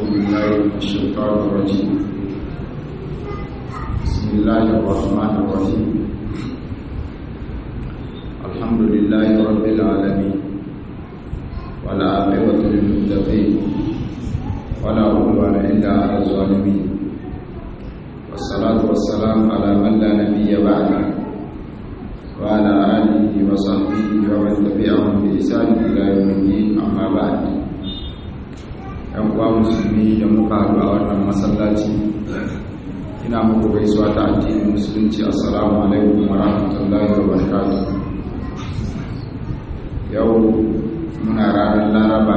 بالله من الشيطان الرجيم بسم الله الرحمن الرحيم الحمد لله رب العالمين والعاقبة للمتقين ولا عدوان إلا على الظالمين والصلاة والسلام على من لا نبي بعده وعلى آله وصحبه ومن تبعهم بإحسان إلى يوم الدين أما بعد ‘yan uwa musulmi da muka haɗu a wannan masallaci ina muku gaisuwa ta addinin musulunci assalamu alaikum wa rahmatullahi wa barakatuh yau muna ranar laraba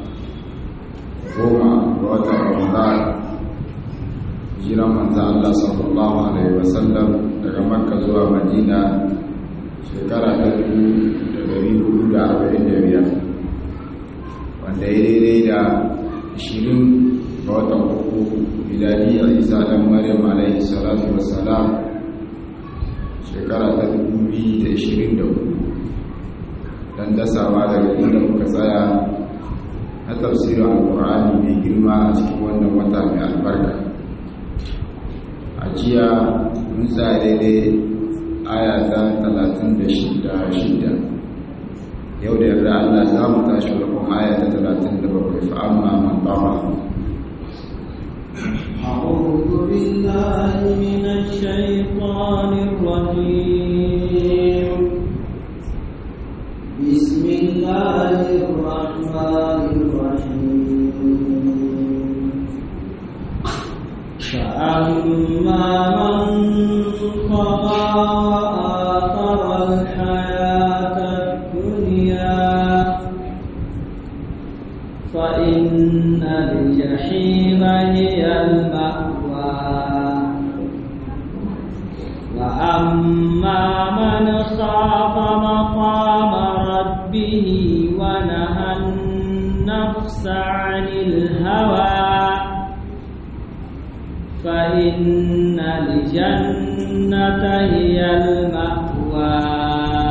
goma ga watan ramadan jiran manzan Allah sallallahu alaihi wasallam daga makka zuwa madina shekara ta biyar, wanda ya daidai da ishirin ga watan uku miladi a isa ɗan maryam alaihi salatu wassalam shekara ta hudu, don dasawa daga inda muka tsaya na tafsirin alkur'ani mai girma a cikin wannan wata mai albarka a jiya mun tsaya daidai aya ta talatin da shida yau da yarda Allah za mu tashi farkon aya ta talatin da bakwai fa amma man tama أعوذ بالله من الشيطان الرجيم بسم الله الرحمن الرحيم فأما من طغى وآثر الحياة الدنيا فإن الجحيم هي المأوى وأما من خاف مقام ربه ونهى النفس عن الهوى فإن الجنة هي المأوى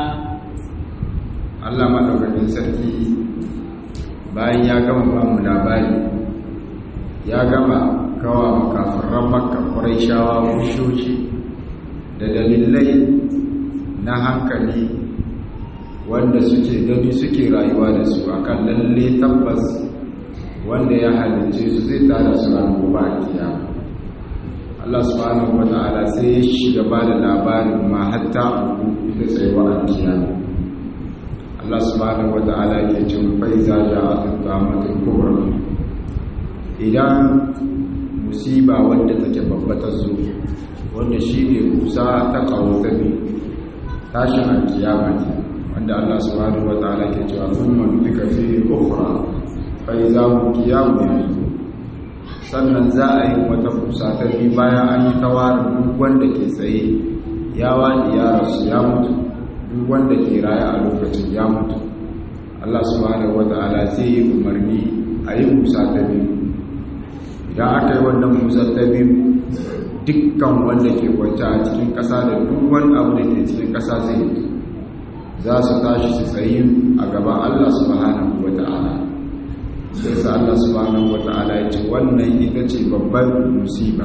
Allah madaukakin sarki bayan ya gama ba mu labari ya gama kawa makafiran makka shawa mushoci da dalilai na hankali wanda suke gani suke rayuwa da su akan lalle tabbas wanda ya halince su zai tada su ranar gobe a kiyama Allah subhanahu wa ta'ala sai ya shiga ba da labarin ma hatta abu ita tsayuwa a kiyama Allah subhanahu wa ta'ala ke cin faiza da atamatul kubra idan musiba wanda take babba ta zo wanda shine kusa ta kawo tabi tashin alkiyama ce wanda Allah subhanahu wa ta'ala ke cewa thumma nufika fi ukhra fa idza hum qiyamun yanzurun sannan za a yi wata kusa ta bi bayan an yi tawarin duk wanda ke tsaye ya wani ya rasu ya mutu duk wanda ke raya a lokacin ya mutu Allah subhanahu wata'ala zai yi umarni a yi kusa ta biyu idan aka yi wannan kusa ta biyu dukkan wanda ke kwanta a cikin ƙasa da duk wani abu da ke cikin ƙasa zai yi za su tashi su tsayi a gaban Allah subhanahu wata'ala sai sa Allah subhanahu wata'ala ya ce wannan ita ce babban musiba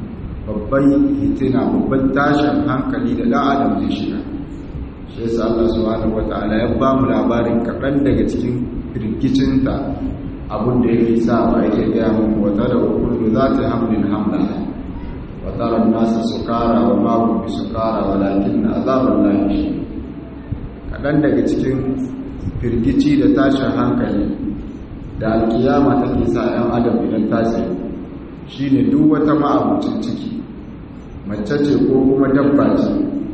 babban hitina babban tashin hankali da dan adam zai shiga shi yasa Allah subhanahu wata'ala ya ba mu labarin kaɗan daga cikin firgicinta abin da yake sa ba yake gaya mu wata da kullu za ta hamlin hamla wa tara nasa sukara wa ma hum bisukara walakin azaballahi kaɗan daga cikin firgici da tashin hankali da alkiyama take sa 'yan adam idan tasiri shi ne duk wata ma'abucin ciki mace ce ko kuma dabba ce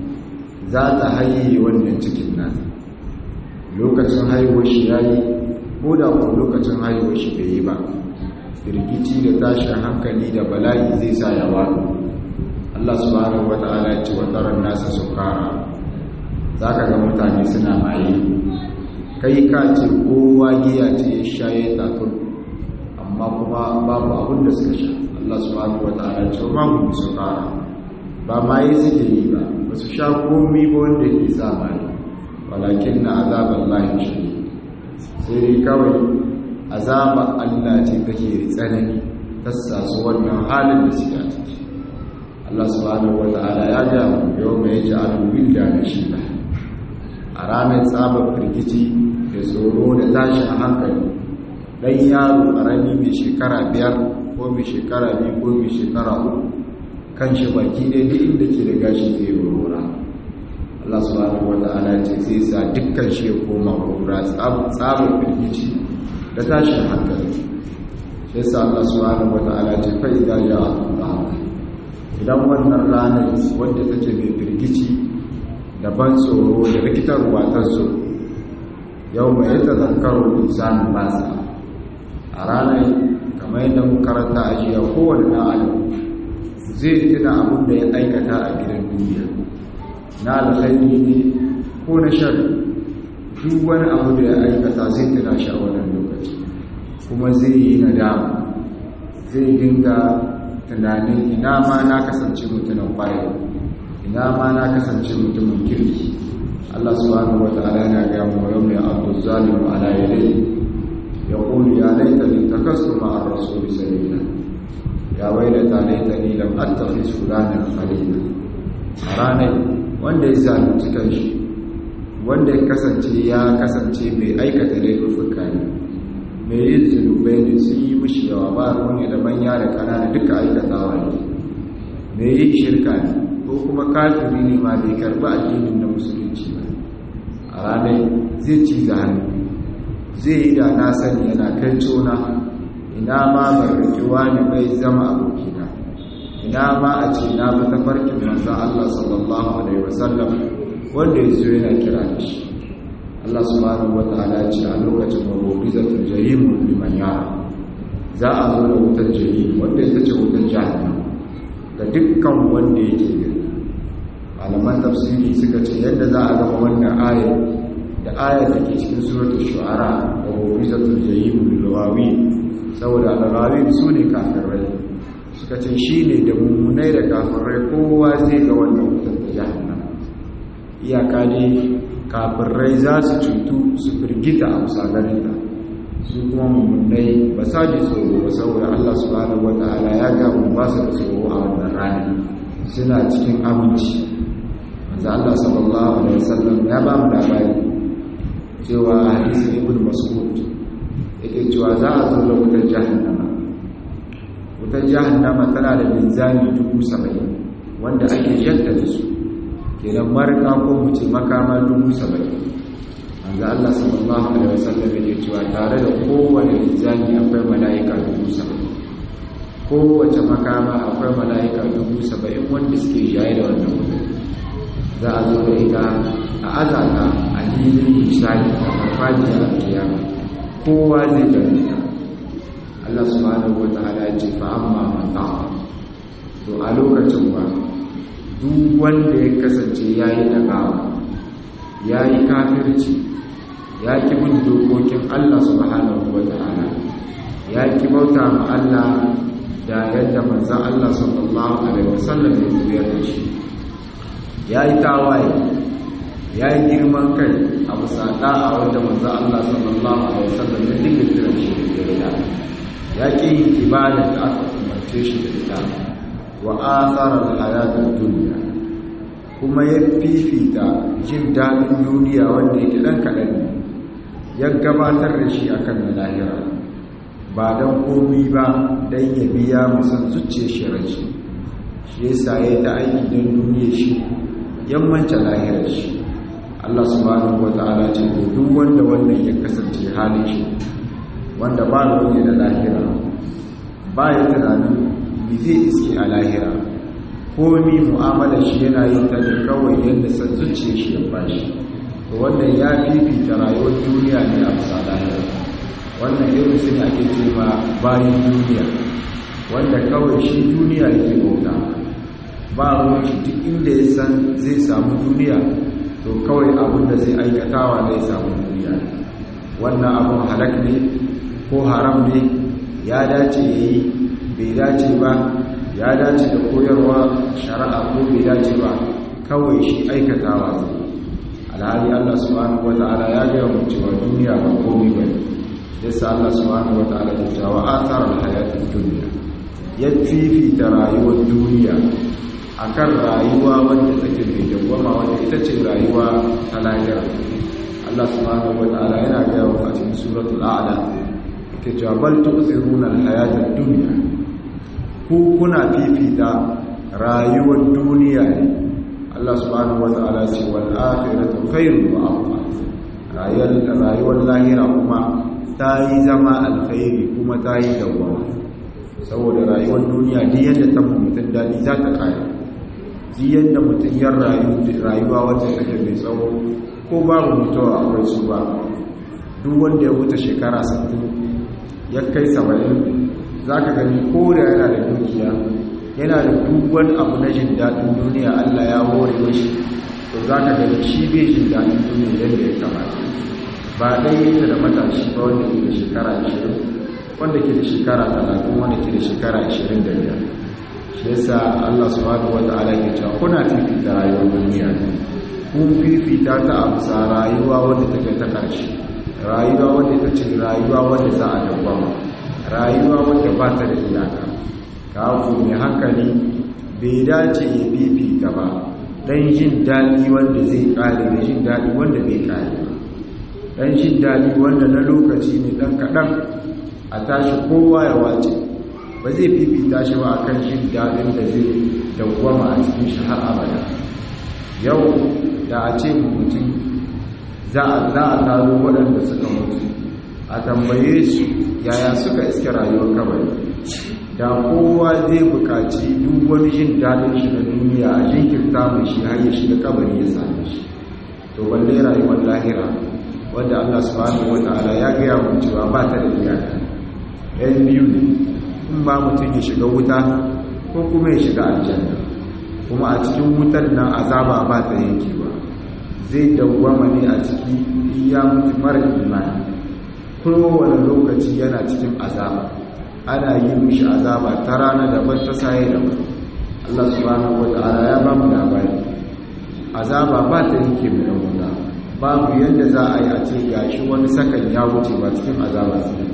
za ta haihe wannan cikin nan lokacin haihuwar shi ya yi ko da ko lokacin haihuwar shi bai yi ba firgici da tashin hankali da bala'i zai sa ya wado Allah subhanahu wata'ala ya ce wa tsaron nasa sukara za ka ga mutane suna maye kai ka ce kowa giya ce ya sha ya tatur amma kuma babu abin da suka sha Allah subhanahu wa ta'ala ce ba mu su fara ba ma yi suke yi ba ba su sha komi ba wanda ke sa mai walakin na azabar lahi shi sai dai kawai azaba Allah ce take da tsanani ta sasu wannan halin da suke a ciki Allah subhanahu wata'ala ya ga mu yau mai ja'alul wilda da shi ba a ranar tsabar firgici da tsoro da tashin hankali dan yaro karami mai shekara biyar ko mai shekara biyu ko mai shekara uku kan shi baki ne duk inda ke da gashi zai wurwura Allah subhanahu wata'ala ce zai sa dukkan shi ya koma wurwura tsabar firgici da tashin hankali sai sa Allah subhanahu wata'ala ce fa idza ja'a Allah idan wannan ranar wadda take mai firgici da ban tsoro da rikitarwa ta zo yau mai yadda zakarar insanin basa a ranar kamar yadda mu karanta a jiya kowane na adam zai tuna abin da ya aikata a gidan duniya na alkhairi ne ko na shari duk wani abu da ya aikata zai tuna shi a wannan lokaci kuma zai yi nadama zai dinga tunanin ina ma na kasance mutumin kwaye ina ma na kasance mutumin kirki Allah subhanahu wa ta'ala yana ga mu yau mai abdul zalim ala yadayhi yaqulu ya laitani takastu ma'a ar-rasul sabila ya wailata laitani lam attakhiz fulanan khalila ranar wanda ya zalunci kanshi wanda ya kasance ya kasance mai aikata laifuka ne mai yin zunubai ne sun yi mishi yawa ba ruwan da manya da kanana duka aikatawa ne mai yin shirka ne ko kuma kafiri ne ma bai karbi addinin na musulunci ba a ranar zai ci da hannu zai yi da na sani yana kai cona ina ma barrakewa ne bai zama abokina ina ma a ce na bi tafarkin manzan Allah sallallahu alaihi wasallam wanda ya zo yana kira da shi Allah subhanahu wata'ala ce a lokacin mabudizatul jahim liman yara za a zo da wutar jahim wanda ita ce wutar jahannam ga dukkan wanda yake gani malaman tafsiri suka ce yadda za a gama wannan ayar da ayar da ke cikin suratul shu'ara wa mabudizatul jahim lil saboda al su ne kafirai suka ce shi ne da mummunai da kafirai kowa zai ga wannan wutar da jahannam iyaka ne kafirai za su cutu su firgita a musagarinta su kuma mummunai ba sa ji tsoro ba saboda allah subhanahu wa ta'ala ya ga mun ba su da tsoro a wannan rana suna cikin aminci manzo allah sallallahu alaihi wasallam ya ba mu labari cewa hadisi ibn mas'ud yake cewa za a zo da wutar jahannama wutar jahannama tana da linzami dubu saba'in wanda ake jaddada su kenan marika ko mu ce makama dubu saba'in manzo Allah sallallahu alaihi wasallam yake cewa tare da kowane linzami akwai mala'ika dubu saba'in kowace makama akwai mala'ika dubu saba'in wanda suke jaye da wannan wutar za a zo da ita a azata a hilin misali a farfajiyar kiyama kowa zai gani ta Allah subhanahu wa ta'ala ya ce fa amma man ta'a to a lokacin ba duk wanda ya kasance yayi dagawa yayi kafirci ya ki bin dokokin Allah subhanahu wa ta'ala ya ki bauta ma Allah da yadda manzon Allah sallallahu alaihi wasallam ya koyar da shi yayi tawaye yayi girman kai a bisa da'a wanda manzon Allah sallallahu alaihi wasallam ya dinga kiran shi da ya ya ƙi yin ibadar da aka umarce shi da ita wa asarar hayatar duniya kuma ya fifita jin daɗin duniya wanda yake ɗan kaɗan ne ya gabatar da shi akan na lahira ba don komi ba don ya biya musan zuciya shi rashi shi ya sa ya ta aiki don duniya shi yammanta lahirar shi Allah subhanahu wa ta'ala ce duk wanda wannan ya kasance halin shi wanda ba ruwan da lahira ba ya tunanin bi zai iske a lahira ko ni mu'amalar shi yana yin ta ne kawai yadda san zuciya shi ya bashi to wannan ya fifita rayuwar duniya ne a bisa lahira wannan irin sun ake ce ma bayan duniya wanda kawai shi duniya yake bauta ba ruwan shi duk inda ya san zai samu duniya to kawai abin da zai aikatawa zai samu duniya wannan abun halak ne ko haram ne ya dace ya yi bai dace ba ya dace da koyarwa shari'a ko bai dace ba kawai shi aikatawa zai alhali Allah subhanahu wata'ala ya gaya mu cewa duniya ba komai ba ne yasa Allah subhanahu wata'ala ya cewa athar al-hayatid dunya ya fifita rayuwar duniya akan rayuwa wanda take mai dawwama wanda ita ce rayuwa ta lahira Allah subhanahu wataala yana gaya wa a cikin suratul a'la yake cewa bal tu'thiruna al-hayata ad-dunya ku kuna fifita rayuwar duniya ne Allah subhanahu wataala ce wal akhiratu khairun wa abqa rayuwar rayuwar lahira kuma ta yi zama alkhairi kuma ta yi dawwama saboda rayuwar duniya duk yadda ta mutum dadi za ta kare duk yadda mutum ya rayu rayuwa wacce take mai tsawo ko babu mutuwa akwai su ba duk wanda ya wuce shekara 60 ya kai 70 za ka gani ko da yana da dukiya yana da duk wani abu na jin daɗin duniya allah ya hore mashi to za ka gani shi bai jin daɗin duniya yadda ya kamata ba ɗaya yake da matashi ba wanda ke da shekara 20 wanda ke da shekara 30 wanda ke da shekara 25 shi yasa Allah subhanahu wata'ala ke cewa kuna fifita rayuwar duniya ne kun fifita ta a bisa rayuwa wanda take ta ƙarshe rayuwa wanda ita ce rayuwa wanda za a dawwama rayuwa wanda ba ta da iyaka ka ku mai hankali bai dace ya fifita ba dan jin daɗi wanda zai ƙare da jin daɗi wanda bai ƙare ba dan jin daɗi wanda na lokaci ne ɗan kaɗan a tashi kowa ya wace ba zai fifita shi ba akan jin daɗin da zai dawwama a cikin shi har abada yau da a ce mutum za a taro waɗanda suka mutu a tambaye su yaya suka iske rayuwar kabari da kowa zai buƙaci duk wani jin daɗin shi na duniya a jinkirta mai shi har ya shiga kabari ya same shi to balle rayuwar lahira wanda Allah subhanahu wata'ala ya gaya mu cewa ba ta da iyaka ɗayan biyu ne in ba mutum ya shiga wuta ko kuma ya shiga aljanna kuma a cikin wutar nan azaba ba ta yankewa zai dawwama ne a ciki iya mutu mara imani kowane lokaci yana cikin azaba ana yi mishi azaba ta rana daban ta saye daban Allah subhanahu wata'ala ya ba mu labari azaba ba ta yanke mai wuta babu yadda za a yi a ce gashi wani sakan ya wuce ba cikin azaba sai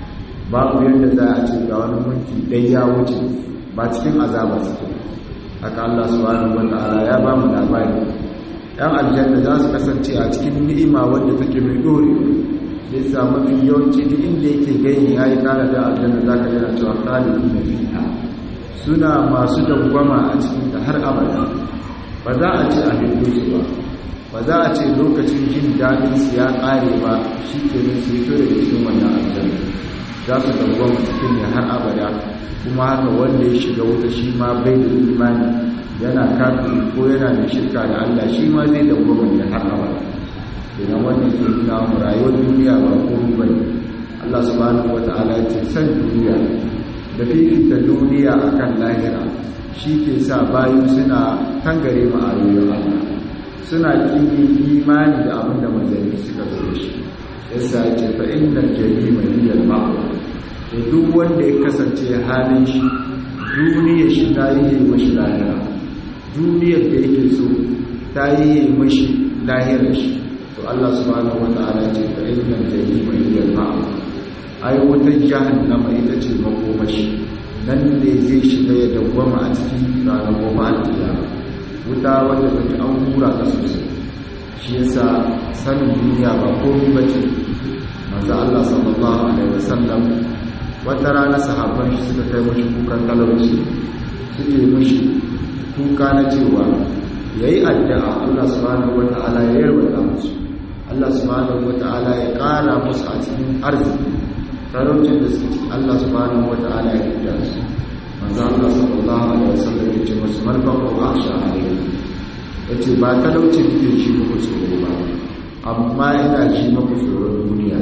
babu yadda za a ce ga wani mulki dai ya wuce ba cikin azaba suke haka Allah subhanahu wataala ya ba mu labari yan aljanna za su kasance a cikin ni'ima wanda take mai dore sai sa mafi yawanci duk inda yake gani ya yi kara da aljanna za ka gana cewa khalidi na fiha suna masu dangwama a cikin ta har abada ba za a ce a hindu su ba ba za a ce lokacin jin daɗin su ya ƙare ba shi ke nan su fito daga cikin wannan aljanna za su dangwama cikin ne har abada kuma haka wanda ya shiga wuta shi ma bai da imani yana kafin ko yana da shirka da Allah shi ma zai dangwama ne har abada idan wannan ke nuna mu rayuwar duniya ba komai ba ne Allah subhanahu wata'ala ya ce san duniya da fifita duniya akan lahira shi ke sa bayu suna tangare mu ayoyin Allah suna kini imani da abin da manzanni suka zo da shi yasa ya ce fa innal jarima hiya al-ma'wa da duk wanda ya kasance halin shi duniyar shi ta yi mashi lahira duniyar da yake so ta yi mashi lahirar shi to Allah subhanahu wata'ala ce fa innal jarima hiya al-ma'wa ai wata jahannama ita ce makomashi nan ne zai shiga ya dawwama a cikin ranar goma alƙiyama wuta wanda take an hura ta sosai shi yasa sanin duniya ba komai bace manzo Allah sallallahu alaihi wasallam wata rana sahabban shi suka kai mashi kukan talauci suke mashi kuka na cewa yayi addu'a Allah subhanahu wataala ya yarwata musu Allah subhanahu wataala ya ƙara musu a cikin arziki talaucin da suke Allah subhanahu wataala ya rida su manzo Allah sallallahu alaihi wasallam ya ce musu marfaqu akhsha alaihi yace ba talauci nake ji muku tsoro ba amma ina ji muku tsoron duniya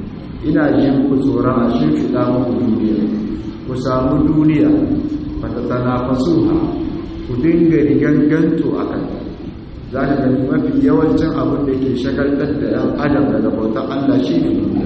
ina ji muku tsoron a shimfiɗa muku duniya ku samu duniya fata tanafasuha ku dinga riganganto a kanta za ka gani mafi yawancin abin da ke shagaltar da ‘yan adam daga bautar Allah shi ne duniya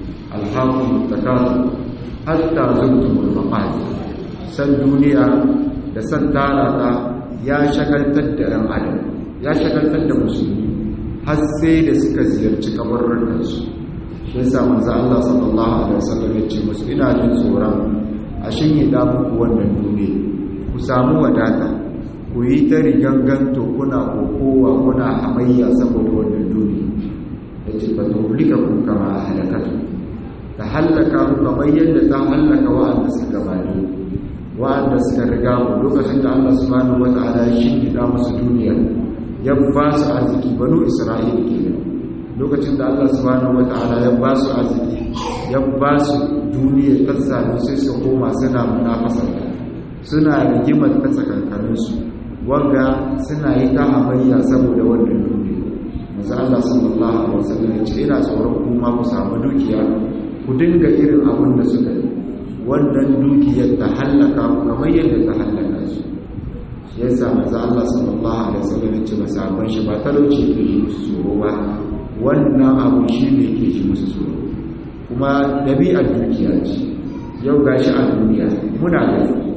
alhaku takasu hatta zurtumul mafadi san duniya da san tara ta ya shagaltar da ‘yan adam ya shagaltar da musulmi har sai da suka ziyarci kabarurkansu shi yasa manzo Allah sallallahu alaihi wasallam ya ce musu ina jin tsoron a shinye da muku wannan duniya ku samu wadata ku yi ta riganganto kuna kokowa kuna hamayya saboda wannan duniya da ce ba tuhulika kun kama a halakatu ta hallaka ku kamar yadda ta hallaka wa'anda suka gabani wa'anda suka riga mu lokacin da Allah subhanahu wata'ala ya shingida musu duniya ya ba su arziki banu Isra'ila kenan lokacin da Allah subhanahu wata'ala ya ba su arziki ya ba su duniya ta sami sai su koma suna munafasar suna rigimar ta tsakankanin su wanga suna yi ta hamayya saboda wannan duniya manzo Allah sallallahu alaihi wasallam ya ce ina tsoron kuma ku samu dukiya ku dinga irin abin da suka yi wannan dukiyar ta hallaka ku kamar yadda ta hallaka su shi yasa manzo Allah sallallahu alaihi wasallam ya ce masahaban shi ba talauci ke yi musu tsoro ba wannan abu shi ne ke ji musu tsoro kuma dabi'ar dukiya ce yau gashi a duniya muna da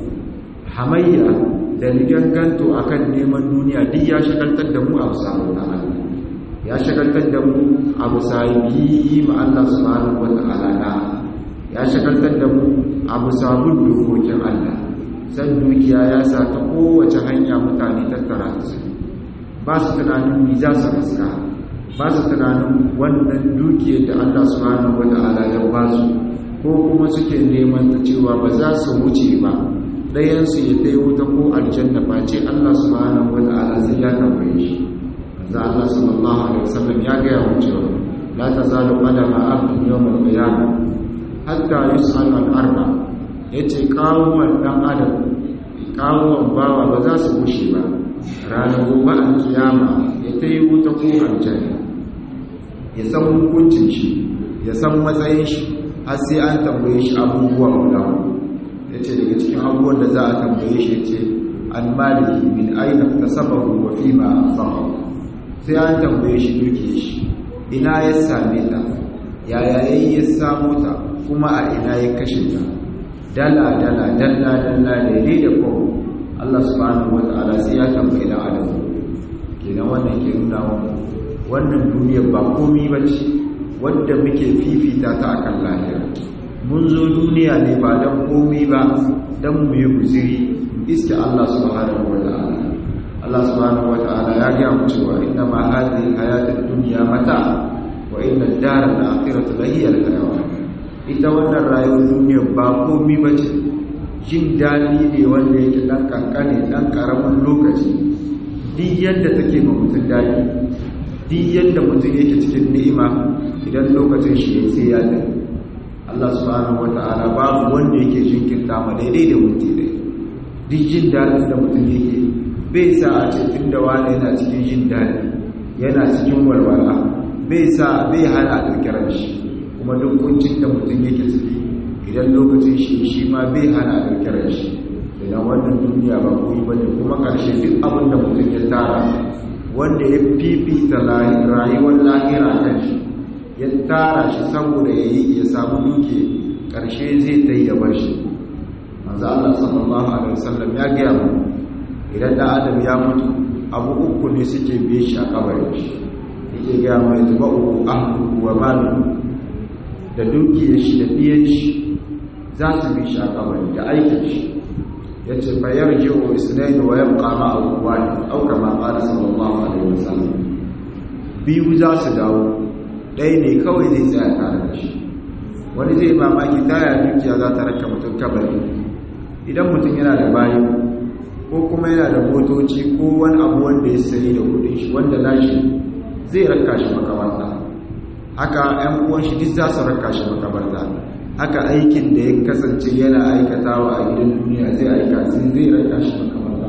hamayya da riganganto akan neman duniya duk ya shagaltar da mu a samu na Allah ya shagaltar da mu a bisa yi ma Allah subhanahu wa ta'ala na ya shagaltar da mu a bisa bin dokokin Allah san dukiya ya sa ta kowace hanya mutane tattara su ba su tunanin mi za su haska ba su tunanin wannan dukiyar da Allah subhanahu wa ta'ala ya ba su ko kuma suke neman ta cewa ba za su wuce ba ɗayansu ya kai wuta ko aljanna ba ce Allah subhanahu wa ta'ala sai ya tambaye shi da Allah sallallahu alaihi wasallam ya ga yawo cewa la tazalu qadama abdin yawm al-qiyamah hatta yus'al an arba yace kawuwan dan adam kawuwan bawa ba za su bushe ba ranar gobe al-kiyama ya tayi wuta ko aljanna ya san hukuncin shi ya san matsayin shi har sai an tambaye shi abubuwa guda yace daga cikin abubuwan da za a tambaye shi yace an malihi min aina tasabahu wa fima anfaqahu sai an tambaye shi duke shi ina ya same ta yaya yayi ya samu ta kuma a ina ya kashe ta dala dala dalla dalla daidai da ko Allah subhanahu wataala sai ya tambaye da adam kenan wannan ke nuna wa wannan duniyar ba komai bace wanda muke fifita ta akan lahira mun zo duniya ne ba dan komai ba dan mu yi guziri iske Allah subhanahu wataala Allah subhanahu wata'ala ya gaya mu cewa inna ma hadhihi hayatid dunya mata wa inna ad-dara al-akhirata la hiya al-hayawan ita wannan rayuwar duniya ba komai bace jin dadi ne wanda yake dan kankane dan karamin lokaci duk yadda take ma mutum dadi duk yadda mutum yake cikin ni'ima idan lokacin shi ya sai ya dai Allah subhanahu wata'ala babu wanda yake jinkirta ma daidai da mutum dai duk jin dadin da mutum yake bai sa a ce tun da wani yana cikin jin daɗi yana cikin walwala bai sa bai hana ɗaukirar shi kuma duk kuncin da mutum yake ciki idan lokacin shi shi ma bai hana ɗaukirar shi idan wannan duniya ba koyi ba ne kuma ƙarshe duk abin da mutum ya tara wanda ya fifita rayuwar lahira kan shi ya tara shi saboda ya yi ya samu duke ƙarshe zai ta yi ya bar shi manzo Allah sallallahu alaihi wasallam ya gaya mu idan da adam ya mutu abu uku ne suke biye shi a kabarin shi yake gaya mai zuba uku ahlu wa malu da dukiyar shi da biyan shi za su bi shi a kabari da aikin shi ya ce bayar jiwo isnai wa yabqa ma abubuwa ne auka ma qala sallallahu alaihi wasallam biyu za su dawo ɗaya ne kawai zai tsaya tare da shi wani zai mamaki taya dukiya za ta raka mutum kabari idan mutum yana da bayi ko kuma yana da motoci ko wani abu wanda ya sayi da kudin shi wanda nashi zai raka shi makabarta haka ‘yan uwan shi duk za su raka shi makabarta haka aikin da ya kasance yana aikatawa a gidan duniya zai aika sai zai raka shi makabarta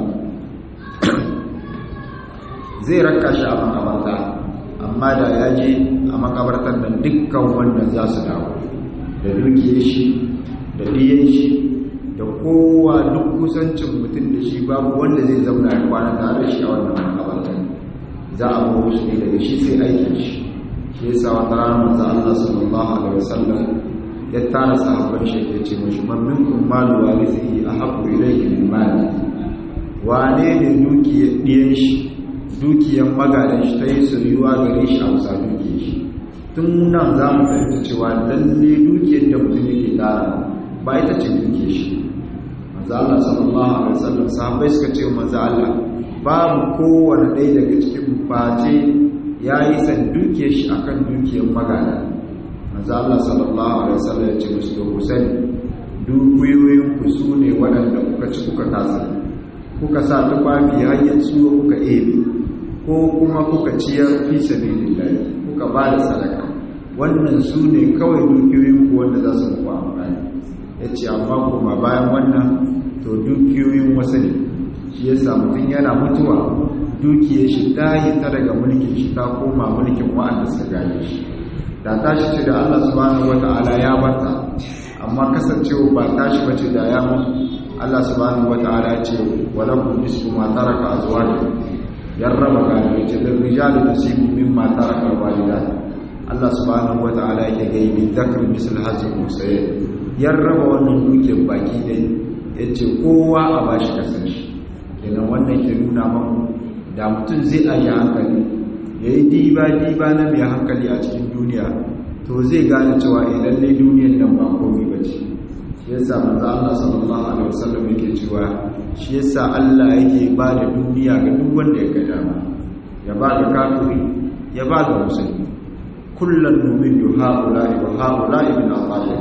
zai raka shi a makabarta amma da ya je a makabartar nan dukkan wannan za su dawo da dukiyar shi da ɗiyan shi da kowa duk kusancin mutum da shi babu wanda zai zauna ya kwana tare da shi a wannan makabartar za a bawo shi ne daga shi sai aikin shi shi yasa wata rana manzo Allah sallallahu alaihi wasallam ya tara sahabban shi ya ce mushi man minkum malu warithihi ahabbu ilayhi min mali wane ne dukiyar diyan shi dukiyar magadan shi ta yi soyuwa gare shi a wasa dukiyar shi tun nan za mu fahimta cewa lalle dukiyar da mutum yake tara ba ita ce duke shi manzo Allah sallallahu alaihi wasallam sahabbai suka ce manzo Allah babu kowane ɗaya daga cikin face yayi san duke shi akan dukiyar magana manzo Allah sallallahu alaihi wasallam ya ce musu to ku sani dukiyoyin ku sune waɗanda kuka ci kuka kasa kuka sa tufafi hanyar tsuwa kuka ebe ko kuma kuka ciyar fi sabilillah kuka ba da sadaka wannan su ne kawai dukiyoyin ku wanda za su muku amfani ya ce amma kuma bayan wannan to dukiyoyin wasu ne shi yasa mutum yana mutuwa dukiyar shi ta yi ta daga mulkin shi ta koma mulkin wa'anda suka gane shi da tashi ce da Allah subhanahu wata'ala ya barta amma kasancewa ba tashi bace da ya mutu Allah subhanahu wata'ala ya ce walakum nisfu ma taraka azwajukum yarraba gado ce da rijalu nasibu mimma taraka walidat Allah subhanahu wata'ala yake gai bi dhakr misl hazil musayyid yarraba wannan dukiyar baki dai yace kowa a bashi kasan shi kenan wannan ke nuna maku da mutum zai aje hankali yayi diba diba na mai hankali a cikin duniya to zai gane cewa eh lalle duniyar nan ba komai bace shi yasa manzo Allah sallallahu alaihi wasallam yake cewa shi yasa Allah yake ba da duniya ga duk wanda ya ga dama ya ba ga kafiri ya ba ga musulmi kullun numidu haula'i wa haula'i min al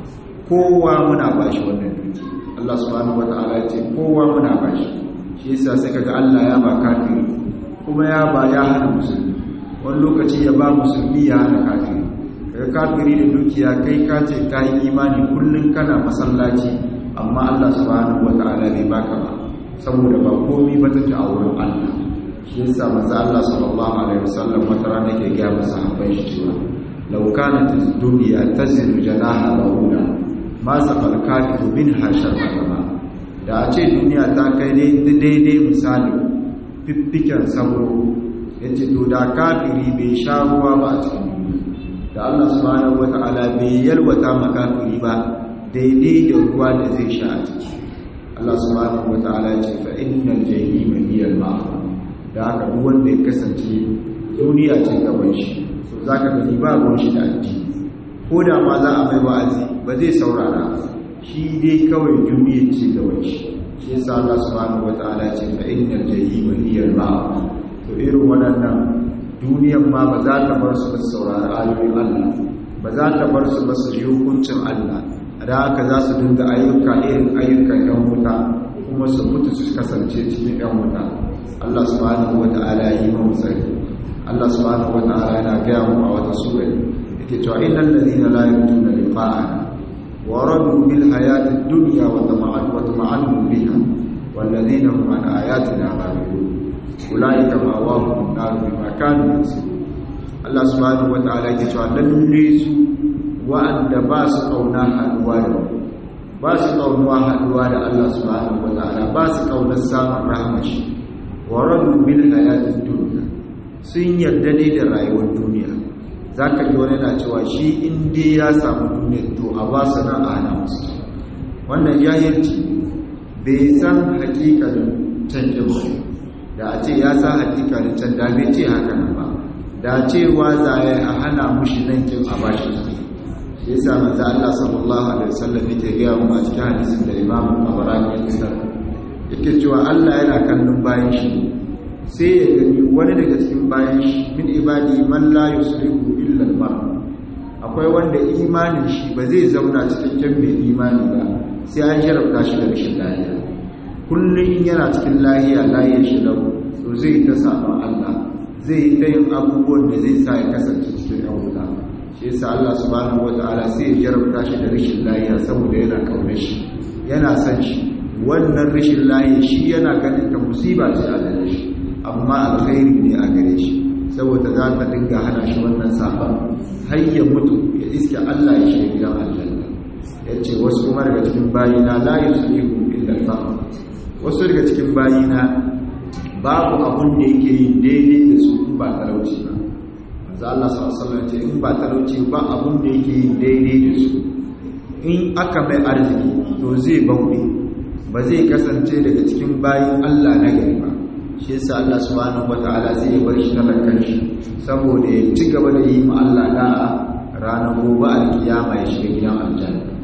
kowa muna bashi wannan duki Allah subhanahu wataala ya ce kowa muna bashi shi yasa sai kaga Allah ya ba kafiri kuma ya ba ya hana musulmi wani lokaci ya ba musulmi ya hana kafiri kaga kafiri da dukiya kai ka ce ka yi imani kullum kana masallaci amma Allah subhanahu wata'ala bai baka ba saboda ba komai ba take a wurin Allah shi yasa manzo Allah sallallahu alaihi wasallam wata rana ke ga masahabai shi cewa law kanat ad-dunya tazilu janaha ba'una ma saqal kafiru minha sharra da a ce duniya ta kai daidai misali fiffiken sauro yace to da kafiri bai sha ruwa ba a cikin duniya da Allah subhanahu wata'ala bai yalwata makafiri ba daidai da ruwa da zai sha a ciki Allah subhanahu wata'ala ce fa innal jahima hiya al-ma'wa da haka duk wanda ya kasance duniya ce gaban shi to zaka gani ba ruwan shi da addini ko da ma za a mai wa'azi ba zai saurara shi dai kawai duniya ce gaban shi shi yasa Allah subhanahu wata'ala ce fa innal jahima hiya al-ma'wa to irin waɗannan duniyan ma ba za ta bar su ba saurari ayoyin Allah ba za ta bar su ba su yi hukuncin Allah da haka za su dinga ayyuka irin ayyukan yan wuta kuma su mutu su kasance cikin yan wuta Allah subhanahu wata'ala ya yi mu tsari Allah subhanahu wata'ala yana gaya mu a wata sura yake cewa innal ladina la yu'minuna liqa'ana wa radu bil hayati dunya wa tama'an wa tama'an biha wal ladina hum an ayatina ghafilun ulaika ma'awahum nar bima kanu yaksubun Allah subhanahu wata'ala yake cewa lalle su wa'anda ba su kauna haduwa da ba su kaunuwa haduwa da Allah subhanahu wata'ala ba su kaunar samun rahmashi wa radu bil hayatid dunya sun yarda ne da rayuwar duniya zaka ji wani na cewa shi in dai ya samu duniya to a ba su na a hana musu wannan jahilci bai san hakikalin canjin ba da a ce ya sa hakikalin can da bai ce haka nan ba da cewa zaye a hana mushi nan kin a bashi shi yasa manzo Allah sallallahu alaihi wasallam yake ga mu a cikin hadisin da Imam Tabarani ya tsara yake cewa Allah yana kallon bayan shi sai ya gani wani daga cikin bayan shi min ibadi man la yusrifu illa al akwai wanda imanin shi ba zai zauna cikin mai imani ba sai an jarabta shi da rashin lafiya kullum yana cikin lahiya lahiyar shi lau to zai ta sabon Allah zai yi ta yin abubuwan da zai sa ya kasance cikin yan wuta shi yasa Allah subhanahu wataala sai ya jarabta shi da rashin lahiya saboda yana kaunar shi yana son shi wannan rashin lahiya shi yana ganin ta musiba ce a gare shi amma alkhairi ne a gare shi saboda za ta dinga hana shi wannan sabon har ya mutu ya iske Allah ya shiga gidan aljanna yace wasu kuma daga cikin bayina la yuslihu illa al wasu daga cikin bayina babu abun da yake yin daidai da su ba talauci ba manzo Allah sallallahu alaihi wasallam ce in ba talauci ba abun da yake yin daidai da su in aka mai arziki to zai bauɗe ba zai kasance daga cikin bayin Allah na gari ba shi yasa Allah subhanahu wataala zai bar shi talakan shi saboda ya ci gaba da yi ma Allah da'a ranar gobe alkiyama ya shiga gidan aljanna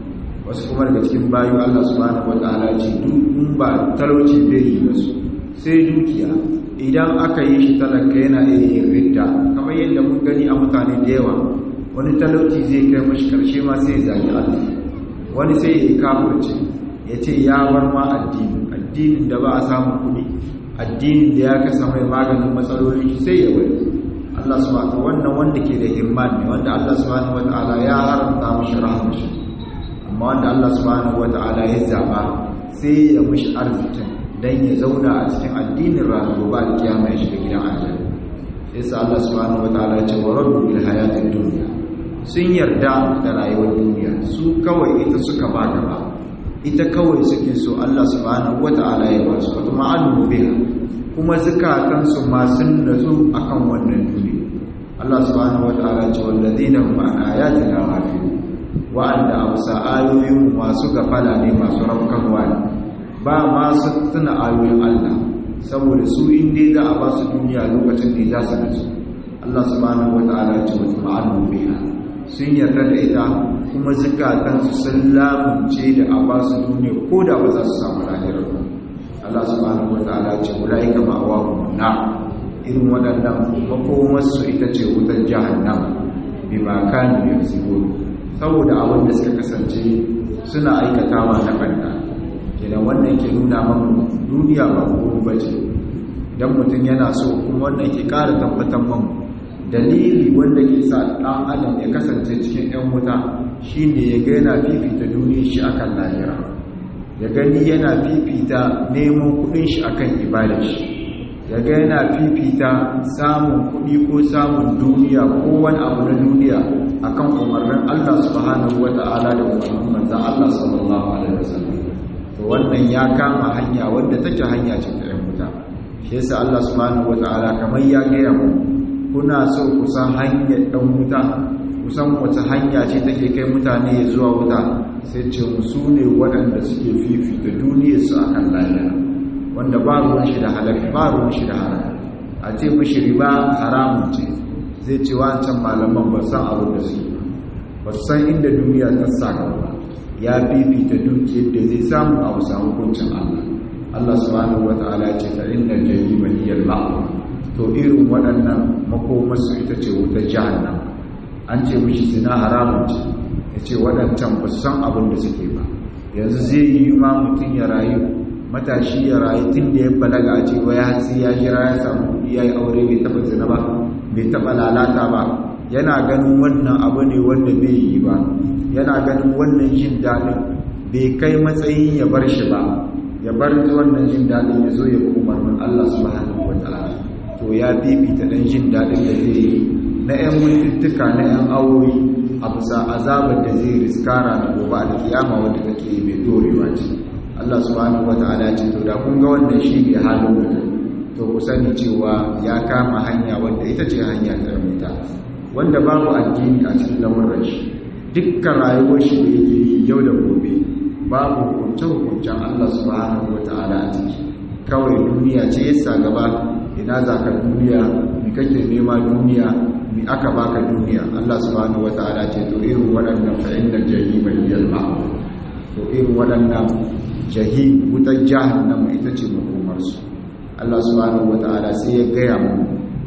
wasu kuma daga cikin bayu Allah subhanahu wataala ce duk in ba talauci bai yi wasu sai dukiya idan aka yi shi talaka yana iya yin ridda kamar yadda mun gani a mutane da yawa wani talauci zai kai mashi karshe ma sai zagi Allah wani sai ya yi kafirci ya ce ya bar ma addini addinin da ba a samu kuɗi addinin da ya kasa mai maganin matsaloli sai ya bari Allah subhanahu wannan wanda ke da himman ne wanda Allah subhanahu wataala ya haramta mashi rahmashi amma wanda Allah subhanahu wataala ya zaba sai ya mishi arzikin dan ya zauna a cikin addinin ranar gobe alkiyama ya shiga gidan aljanna sai sa Allah subhanahu wataala ya ce wa rabbu bil hayatid dunya sun yarda da rayuwar duniya su kawai ita suka ba gaba ita kawai suke so Allah subhanahu wata'ala ya ba su wata ma'alu biha kuma zukatansu ma sun nazo akan wannan duniya Allah subhanahu wata'ala ce wallazina hum an ayatina ghafilun wa'anda amsa ayoyin masu gafala ne masu rafkanwa ne ba ma su tuna ayoyin Allah saboda su inda za a ba su duniya lokacin da za su nazo Allah subhanahu wata'ala ce wata ma'alu biha sun yarda da ita kuma zukatansu sun lamunce da a ba su duniya ko da ba za su samu lahirar ba Allah subhanahu wa ta'ala ce ulaika ma'awahum na irin waɗannan makomarsu ita ce wutar jahannam bima kanu yaksubun saboda abin da suka kasance suna aikatawa na banda kenan wannan ke nuna mamu duniya ba komai bace idan mutum yana so kuma wannan ke ƙara tabbatar mamu dalili wanda ke sa ɗan adam ya kasance cikin 'yan wuta shi ne ya ga yana fifita duniya shi akan lahira ya gani yana fifita neman kudin shi akan ibadar shi ya ga yana fifita samun kudi ko samun duniya ko wani abu na duniya akan umarnin Allah subhanahu wata'ala da umarnin manzon Allah sallallahu alaihi wasallam to wannan ya kama hanya wanda take hanya ce ta 'yan wuta shi yasa Allah subhanahu wata'ala kamar ya gaya mu kuna so ku san hanyar ɗan wuta ku san wace hanya ce take kai mutane zuwa wuta sai ce su ne waɗanda suke fifita duniyarsu a kan lahira wanda ba ruwan shi da halakka ba ruwan shi da haram a ce mashi riba haramun ce zai ce wancan malaman ba san abin da su ba su san inda duniya ta sa gaba ya fifita dukiyar da zai samu a wasu hukuncin Allah Allah subhanahu wata'ala ce fa innal jahima hiya al to irin waɗannan makomarsu ita ce wutar jahannam an ce mishi zina haramun ce ya ce waɗancan ba su san abin da suke ba yanzu zai yi ma mutum ya rayu matashi ya rayu tun da ya balaga a ce waya hatsi ya jira ya samu ya yi aure bai taɓa zina ba bai taɓa lalata ba yana ganin wannan abu ne wanda bai yi ba yana ganin wannan jin daɗin bai kai matsayin ya bar shi ba ya bar wannan jin daɗin ya zo ya umarnin Allah subhanahu wa ta'ala to ya fifita dan jin daɗin da zai yi na 'yan mintuttuka na 'yan awoyi a bisa azabar da zai riskara da gobe da kiyama wanda take mai dorewa ce Allah subhanahu wata'ala ce to da kun ga wannan shi ne halin mutum to ku sani cewa ya kama hanya wanda ita ce hanya ta rubuta wanda babu addini a cikin lamuran shi dukkan rayuwar shi da yake yi yau da gobe babu hukunce hukuncen Allah subhanahu wata'ala a ciki kawai duniya ce yasa gaba ina za ka duniya mi kake nema duniya mi aka baka duniya Allah subhanahu wataala ce to irin waɗannan fa innal jahima hiyal ma'wa to irin waɗannan jahim wutar jahannam ita ce makomar su Allah subhanahu wataala sai ya gaya mu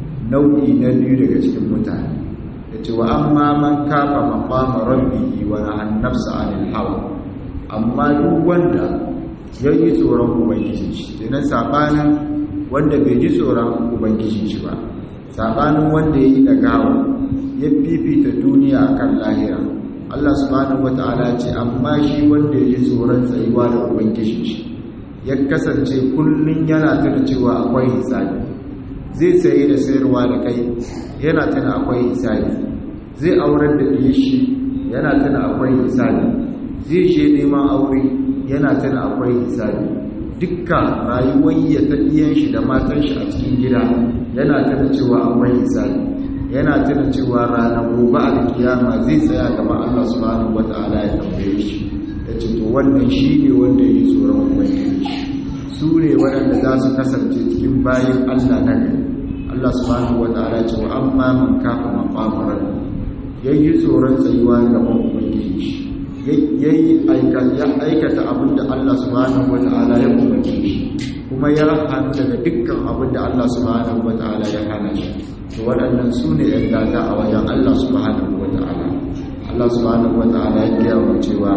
nau'i na biyu daga cikin mutane yace wa amma man kafa maqama rabbihi wa nahan nafsa 'anil hawa amma duk wanda yayi tsoron ubangiji shi kenan sabanin wanda bai ji tsoron ubangiji shi ba sabanin wanda ya yi dagawa ya fifita duniya akan lahira Allah subhanahu wata'ala ce amma shi wanda ya ji tsoron tsayuwa da ubangiji shi ya kasance kullum yana tuna cewa akwai hisabi zai saye da sayarwa da kai yana tuna akwai hisabi zai aurar da ɗiye shi yana tuna akwai hisabi zai je neman aure yana tuna akwai hisabi dukkan rayuwar ya ta ɗiyan shi da matan shi a cikin gida yana tuna cewa akwai hisabi yana tuna cewa ranar gobe a kiyama zai tsaya gaba Allah subhanahu wata'ala ya tambaye shi ya ce to wannan shi ne wanda ya yi tsoron ubangiji su ne waɗanda za su kasance cikin bayan Allah na gari Allah subhanahu wata'ala ce wa amma man kafa maqamaran ya yi tsoron tsayuwa gaban ubangiji shi yayi aikata abin da Allah subhanahu wata'ala ya umarce shi kuma ya hana daga dukkan abin da Allah subhanahu wata'ala ya hana shi to waɗannan su ne ‘yan gata a wajen Allah subhanahu wata'ala Allah subhanahu wata'ala ya gaya wa cewa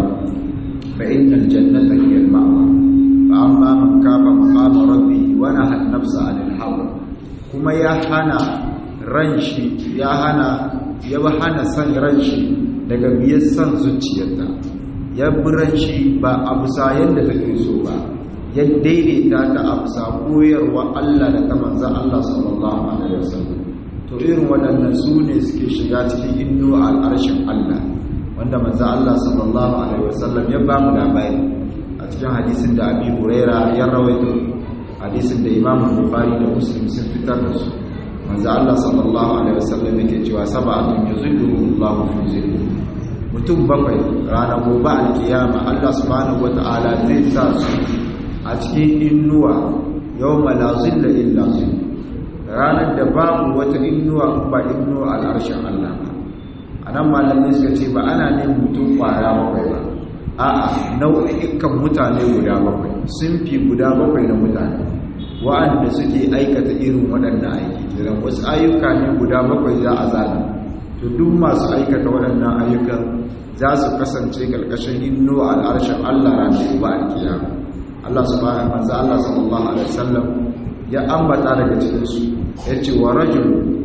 fa innal jannata hiya al-ma'wa fa amma man kafa maqama rabbi wa nahana nafsa 'anil hawa kuma ya hana ran shi ya hana ya hana san ran shi daga biyar san zuciyarta ya bi ran shi ba a bisa yadda take so ba ya daidaita ta a bisa koyarwa Allah da ta manza Allah sallallahu alaihi wasallam to irin waɗannan su ne suke shiga cikin inno al'arshin Allah wanda manza Allah sallallahu alaihi wasallam ya ba mu labari a cikin hadisin da Abi Huraira ya rawaito hadisin da Imam Bukhari da Muslim sun fitar da su manzo Allah sallallahu alaihi wasallam yake cewa sab'atun yuzilluhum Allah fi zillihi mutum bakwai ranar gobe alkiyama Allah subhanahu wata'ala zai sa su a cikin innuwa yawma la zilla illa zill ranar da babu wata innuwa ba innuwa al'arshin Allah ba anan malamai suka ce ba ana ne mutum kwaya bakwai ba a'a nau'ikan mutane guda bakwai sun fi guda bakwai na mutane wa'anda suke aikata irin waɗannan aiki kiran wasu ayyuka ne guda bakwai za a zana to duk masu aikata waɗannan ayyukan za su kasance ƙarƙashin inno al'arshen Allah ranar ba alkiyama Allah subhanahu wa ta'ala sallallahu alaihi wasallam ya ambata daga cikin su yace wa rajul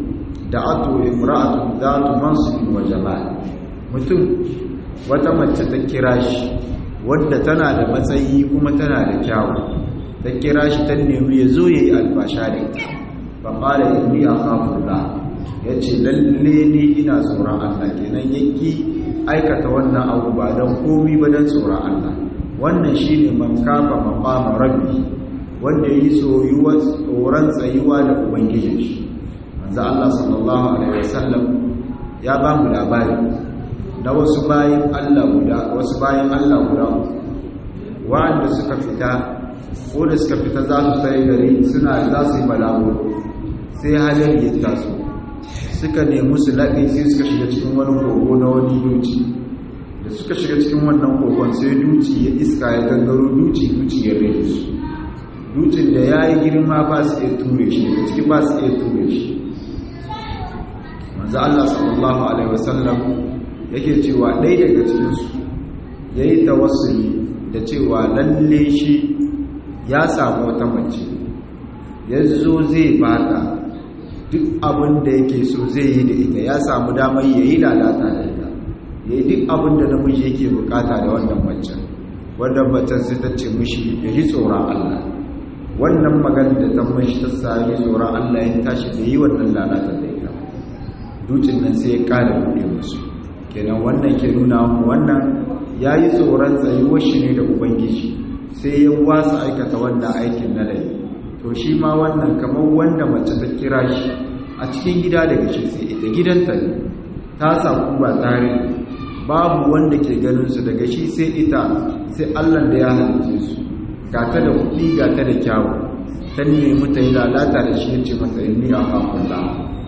da'atu imra'atu dhatu mansibin wa jamal mutum wata mace ta kira shi wadda tana da matsayi kuma tana da kyawu ta kira shi ta nemi ya zo ya yi albasha da ita ba ƙara inni a kafurla ya ce lalle ni ina tsoron allah kenan yaki aikata wannan abu ba don komi ba don tsoron allah wannan shi ne man kafa maƙama rabbi wanda ya yi tsoron tsayuwa da ubangijin shi manzo allah sallallahu alaihi wasallam ya ba mu labari na wasu bayan allah guda wasu bayan allah guda wa'anda suka fita ko da suka fita za su sai gari suna za su yi balago sai halar ya taso suka nemi su laɗe sai suka shiga cikin wani kogo na wani duci da suka shiga cikin wannan kogon sai duci ya iska ya gangaro duci duci ya rage su ducin da ya yi girma ba su iya ture shi da ciki ba su iya ture shi manzo Allah sallallahu alaihi wasallam yake cewa ɗaya daga cikinsu ya yi tawassuli da cewa lalle shi ya samu wata mace ya zo zai bata duk abin da yake so zai yi da ita ya samu damar ya yi lalata da ita ya yi duk abin da namiji yake bukata da wannan macen wannan macen sai ta ce mushi ya ji tsoron Allah wannan magana da ta mashi ta sami tsoron Allah ya tashi da yi wannan lalata da ita dutsen nan sai ya kara buɗe musu kenan wannan ke nuna mu wannan ya yi tsoron tsayuwar shi ne da ubangiji sai ya wasa aikata wannan aikin na laifi to shi ma wannan kamar wanda mace ta kira shi a cikin gida daga shi sai ita gidanta ne ta samu ba tare babu wanda ke ganin su daga shi sai ita sai Allah da ya halice su ga ta da kuɗi ga ta da kyawu ta nemi ta yi lalata da shi yace masa inni a kafin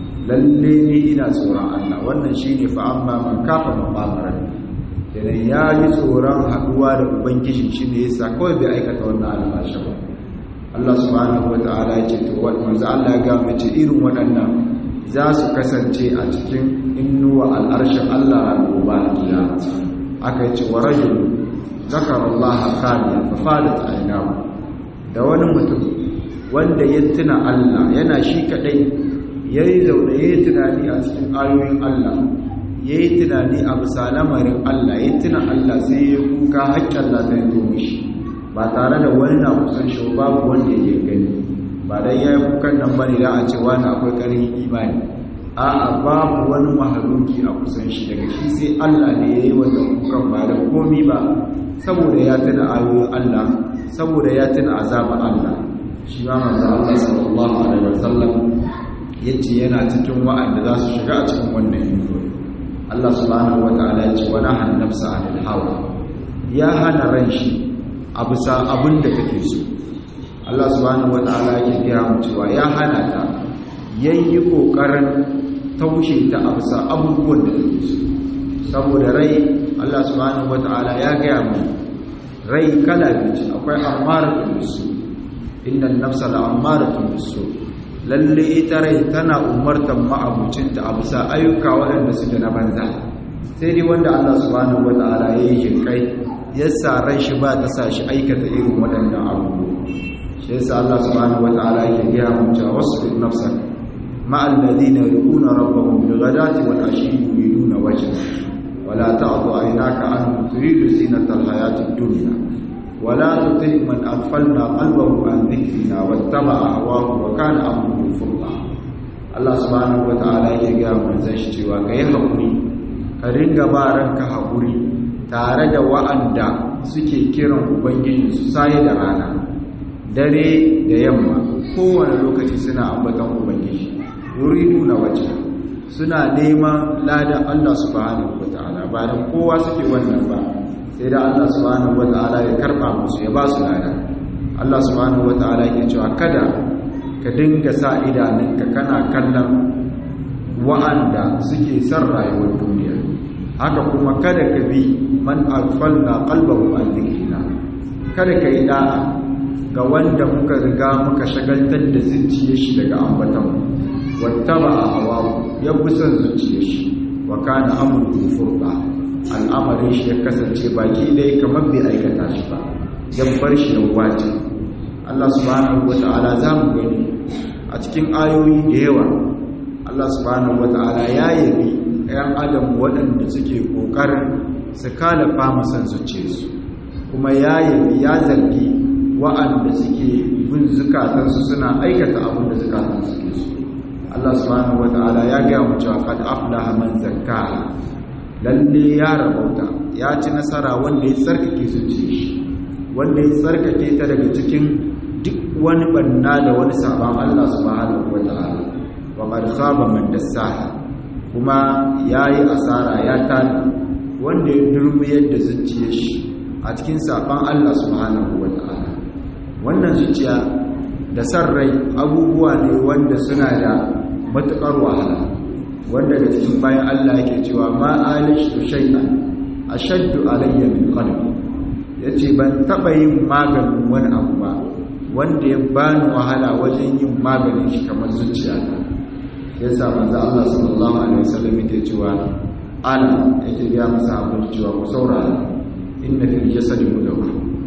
lalle ne ina tsoron Allah wannan shine fa amma man kafa maqamaran idan ya yi tsoron haɗuwa da ubangiji shi ne yasa kawai bai aikata wannan albashi ba Allah subhanahu wata'ala ya ce to manzo Allah ya ga mace irin waɗannan za su kasance a cikin innuwa al'arshin Allah a gobe alkiyama aka yi ce wa rajul zakara Allah khaliya fa fadat aynahu da wani mutum wanda ya tuna Allah yana shi kadai yayi zaune yayi tunani a cikin ayoyin Allah ya yi tunani a bisa lamarin Allah ya tuna Allah sai ya kuka haƙƙin Allah zai zo mishi ba tare da wani na kusan shi babu wanda ya gani ba dai ya yi kukan nan bane da a ce wani akwai ƙarfin imani a'a babu wani mahaluki a kusan shi daga shi sai Allah ne ya yi wannan kukan ba da komi ba saboda ya tuna ayoyin Allah saboda ya tuna azabar Allah shi ma manzo Allah sallallahu alaihi wasallam yace yana cikin wa'anda za su shiga a cikin wannan yanzu Allah subhanahu wata'ala ya ce wa nahan nafsa anil hawa ya hana ran shi a bisa abin da take so Allah subhanahu wata'ala yake gaya mu cewa ya hana ta yayi kokarin taushe ta a bisa abubuwan da take so saboda rai Allah subhanahu wata'ala ya gaya mu rai kala biyu akwai ammaratun bisu inna nafsa la ammaratun bisu lalle ita rai tana umartan ma'abucinta a bisa ayyuka waɗanda suke na banza sai dai wanda Allah subhanahu wata'ala ya yi jinkai ya sa ran shi ba ta sa shi aikata irin waɗannan abubuwa shi yasa Allah subhanahu wata'ala yake gaya mu cewa wasbir nafsak ma'al ladina yuquna rabbahum bil ghadati wal ashi yuriduna wajha wala ta'du aynaka anhum turidu zinatal hayatid dunya ولا تطع من أغفلنا قلبه عن ذكرنا واتبع هواه وكان أمره فرطا Allah subhanahu wata'ala yake ga manzon shi cewa kai hakuri ka ringa ba ranka hakuri tare da wa'anda suke kiran ubangiji su sai da rana dare da yamma kowane lokaci suna ambaton ubangiji yuriduna wajha suna neman ladan Allah subhanahu wata'ala ba dan kowa suke wannan ba sai da Allah subhanahu wata'ala ya karba musu ya ba su lada Allah subhanahu wata'ala yake cewa kada ka dinga sa idanunka kana kallon wa'anda suke son rayuwar duniya haka kuma kada ka bi man alfalna qalbahu an dhikrina kada ka yi da'a ga wanda muka riga muka shagaltar da zuciyar shi daga ambaton wattaba hawa ya bi son zuciyar shi wa kana amru furqa al'amarin shi ya kasance baki dai kamar bai aikata shi ba ya bar shi ya wace Allah subhanahu wata'ala za mu gani a cikin ayoyi da yawa Allah subhanahu wata'ala ya yabi ‘yan adam waɗanda suke ƙoƙarin su kalafa masan zuciyarsu kuma ya yabi ya zargi wa'anda suke bin zukatansu suna aikata abin da zukatansu suke su Allah subhanahu wata'ala ya gaya mu cewa qad aflaha man zakkaha lalle ya rabauta ya ci nasara wanda ya tsarkake zuciya shi wanda ya tsarkake ta daga cikin duk wani banna da wani sabon Allah subhanahu wata'ala wa qad khaba man dassaha kuma yayi asara ya tani wanda ya durmiyar da zuciyar shi a cikin sabon Allah subhanahu wata'ala wannan zuciya da san rai abubuwa ne wanda suna da matukar wahala wanda da cikin bayan Allah yake cewa ma alishtu shay'an ashaddu alayya min qalbi yace ban taba yin maganin wani abu ba wanda ya bani wahala wajen yin maganin shi kamar zuciyata yasa manzo Allah sallallahu alaihi wasallam yake cewa ala yake ga masa abin cewa ku saurara inna fil jasadi mudawwa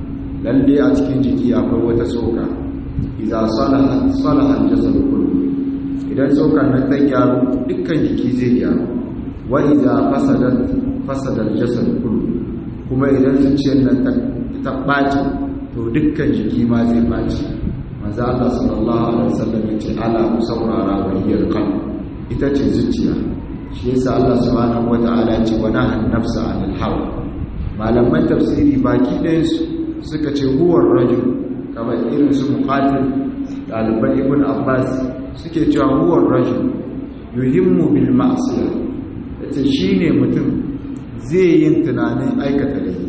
lalle a cikin jiki akwai wata tsoka idza salaha salaha al-jasad kullu idan tsokar nan ta gyaru dukkan jiki zai gyaru wa idza fasadat fasada al-jasad kullu kuma idan zuciyar nan ta ɓaci to dukkan jiki ma zai ɓaci manzo Allah sallallahu alaihi wasallam ya ce ala musawwara wa hiyal qalb ita ce zuciya shi yasa Allah subhanahu wataala ya ce wa nahan nafsa anil hawa malaman tafsiri baki ɗayan su suka ce huwar rajul kamar irin su muqatil ɗaliban ibn abbas suke cewa huwar rajul yuhimmu bil ma'siyah yace shine mutum zai yin tunanin aikata laifi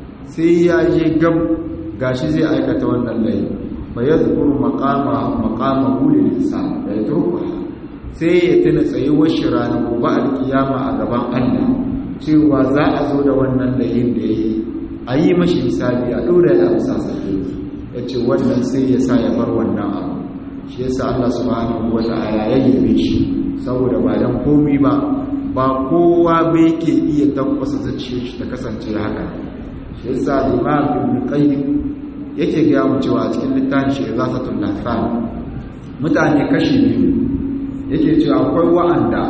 sai ya je gab gashi zai aikata wannan laifi fa yadhkuru maqama maqama lil insan da yatrukuha sai ya tuna tsayuwar shi ranar gobe alkiyama a gaban Allah cewa za a zo da wannan laifin da yayi a yi mashi misali a dora da amsa sai yace wannan sai ya sa ya bar wannan abu shi yasa Allah subhanahu wata'ala ya yabe shi saboda ba dan komi ba ba kowa ba yake iya tabbasa zuciyar shi ta kasance haka shi yasa Imam Ibn Qayyim yake ga mu cewa a cikin littafin shi Izafatul Lahfan mutane kashi biyu yake cewa akwai wa'anda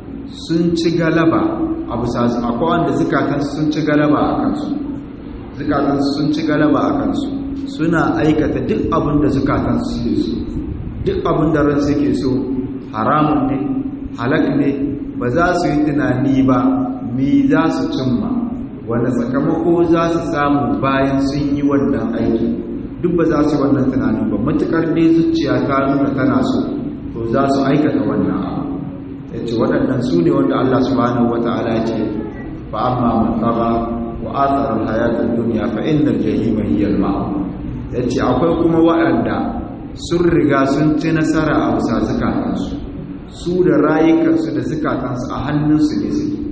sun ci galaba a bisa akwai wanda zukatan sun ci galaba a kansu zukatan sun ci galaba a kansu suna aikata duk abin da zukatan suke so duk abin da ran suke so haramun ne halak ne ba za su yi tunani ba mi za su cimma wanda sakamako za su samu bayan sun yi wannan aiki duk ba za su yi wannan tunanin ba matukar ne zuciya ta nuna tana so to za su aikata wannan abu ya ce waɗannan su ne wanda Allah subhanahu wata'ala ce fa amma man taba wa atharar hayatar duniya fa inda jahima hiyar ma'a ya ce akwai kuma waɗanda sun riga sun ci nasara a bisa zukatansu su da rayukansu da zukatansu a hannunsu ne suke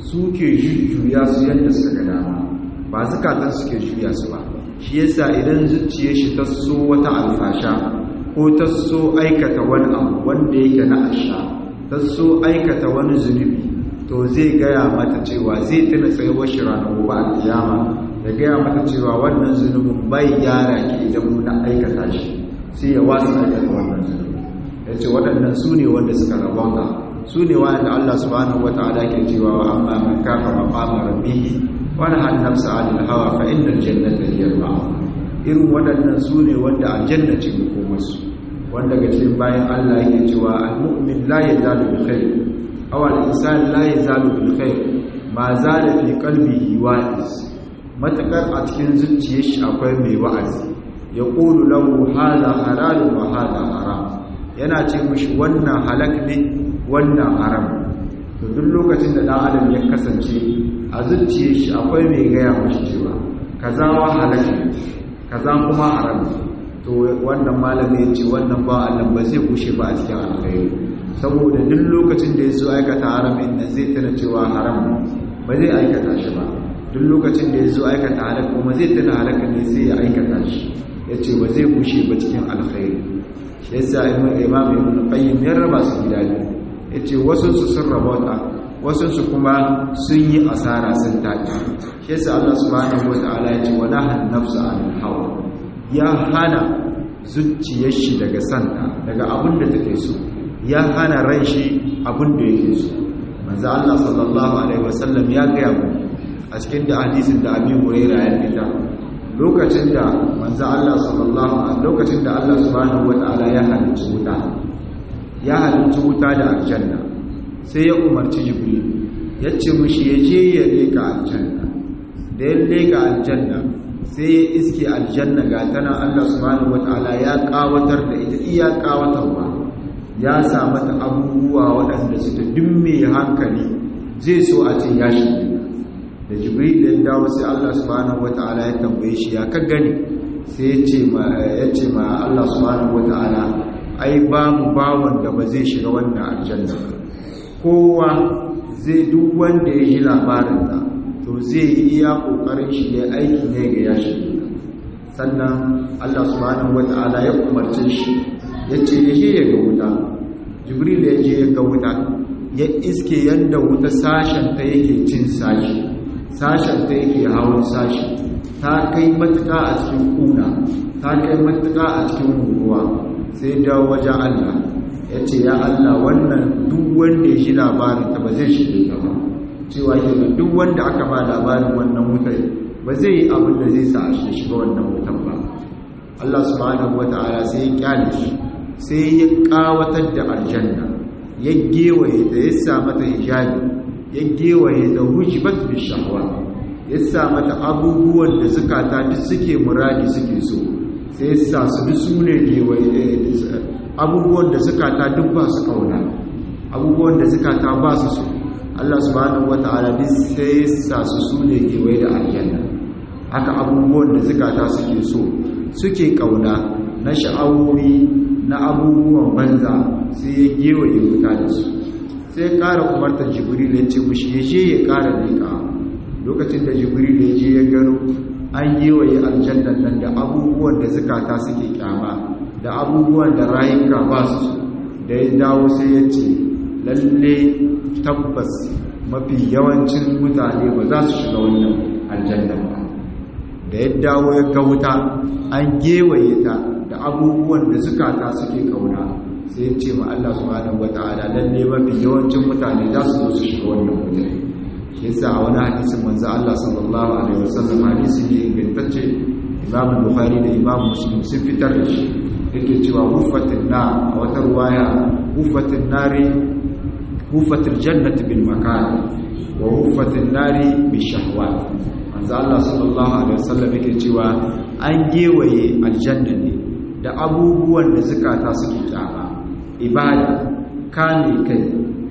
suke jujjuya su yadda suka ga dama ba zukatan suke juya su ba shi yasa idan zuciyar shi ta so wata alfasha ko ta so aikata wani abu wanda yake na asha ta so aikata wani zunubi to zai gaya mata cewa zai tuna tsayuwar shi ranar gobe a kiyama ya gaya mata cewa wannan zunubin bai gyara ki idan muna aikata shi sai ya wasu aikata wannan zunubi ya ce waɗannan su ne wanda suka rabauta su ne wanda Allah subhanahu wata'ala ke cewa wa amma man kafa maqama rabbihi wa nahaa nafsa 'anil hawa fa innal jannata hiya al irin waɗannan su ne wanda aljanna ce makomarsu wanda ga cikin bayan Allah yake cewa al-mu'min la yazalu bi khair aw al-insan la yazalu bil khair ma zala fi qalbihi wa'iz matakar a cikin zuciyar shi akwai mai wa'azi ya qulu lahu hadha halal wa hadha haram yana ce mishi wannan halak ne wannan haram to duk lokacin da dan adam ya kasance a zuciyar shi akwai mai gaya mishi cewa kaza wa halak kaza kuma haram to wannan malami ya ce wannan ba Allah ba zai kushe ba a cikin alkhairi saboda duk lokacin da ya zo aikata haramin nan zai tana cewa haram ba zai aikata shi ba duk lokacin da ya zo aikata halak kuma zai tana halaka ne sai ya aikata shi ya ce ba zai kushe ba cikin alkhairi shi yasa imam ibn qayyim ya raba su gida biyu ya ce wasu su sun rabauta wasu su kuma sun yi asara sun taƙi shi yasa Allah subhanahu wataala ya ce wala han nafsa anil hawa ya hana zuciyar shi daga santa daga abin da take so ya hana ran shi abin da yake so manzo Allah sallallahu alaihi wasallam ya ga mu a cikin da hadisin da Abi Hurairah ya fita lokacin da manzo Allah sallallahu alaihi lokacin da Allah subhanahu wataala ya halicci wuta ya halicci wuta da aljanna sai ya umarci Jibril ya ce mushi ya je ya leka aljanna da ya leka aljanna sai ya iske aljanna ga tana Allah subhanahu wataala ya kawatar da ita iya kawatarwa ya sa mata abubuwa waɗanda suka dimme hankali zai so a ce ya shi da jibril da dawo sai Allah subhanahu wataala ya tambaye shi ya ka gani sai ya ce ma ya ce ma Allah subhanahu wataala ai babu bawon da ba zai shiga wannan aljanna kowa zai duk wanda ya ji labarin ta to zai yi iya kokarin shi ya aiki ne ga ya shi sannan Allah subhanahu wata'ala ya umarce shi ya ce ya je ya ga wuta jibril ya je ya ga wuta ya iske yadda wuta sashen ta yake cin sashi sashen ta yake hawan sashi ta kai matuka a cikin kuna ta kai matuka a cikin ruwa sai dawo wajen Allah ya ce ya Allah wannan duk wanda ya shi labarin ta ba zai shige ta ba cewa ke duk wanda aka ba labarin wannan wutar ba zai yi abin da zai sa a shiga wannan wutar ba Allah subhanahu wata'ala sai ya kyale shi sai ya kawatar da aljanna ya gewaye ta ya sa mata hijabi ya gewaye ta hujibat bi shahwa ya sa mata abubuwan da zukata duk suke muradi suke so sai ya sa su duk su ne gewaye abubuwan da zukata duk ba su kauna abubuwan da zukata ba su so Allah subhanahu wata'ala duk sai sa su sune kewaye da aljanna haka abubuwan da zukata suke so suke kauna na sha'awowi na abubuwan banza sai ya gewaye wuta da su sai ya ƙara umartar jibril ya ce mushi ya je ya ƙara leƙa lokacin da jibril ya je ya gano an gewaye aljannan nan da abubuwan da zukata suke kyama da abubuwan da rayuka ba su da ya dawo sai ya ce lalle tabbas mafi yawancin mutane ba za su shiga wannan aljanna ba da ya dawo ya ga wuta an gewaye ta da abubuwan da zukata suke kauna sai ya ce ma Allah subhanahu wataala lalle mafi yawancin mutane za su zo su shiga wannan wuta shi yasa a wani hadisin manzo Allah sallallahu alaihi wasallam hadisi ne ingantacce Imam Bukhari da Imam Muslim sun fitar da shi yake cewa hufatin na a wata ruwaya hufatin nari hufatil jannati bil makan wa hufatin nari bi shahwat manzo Allah sallallahu alaihi wasallam yake cewa an gewaye aljanna ne da abubuwan da zakata suke kyama ibada kame kai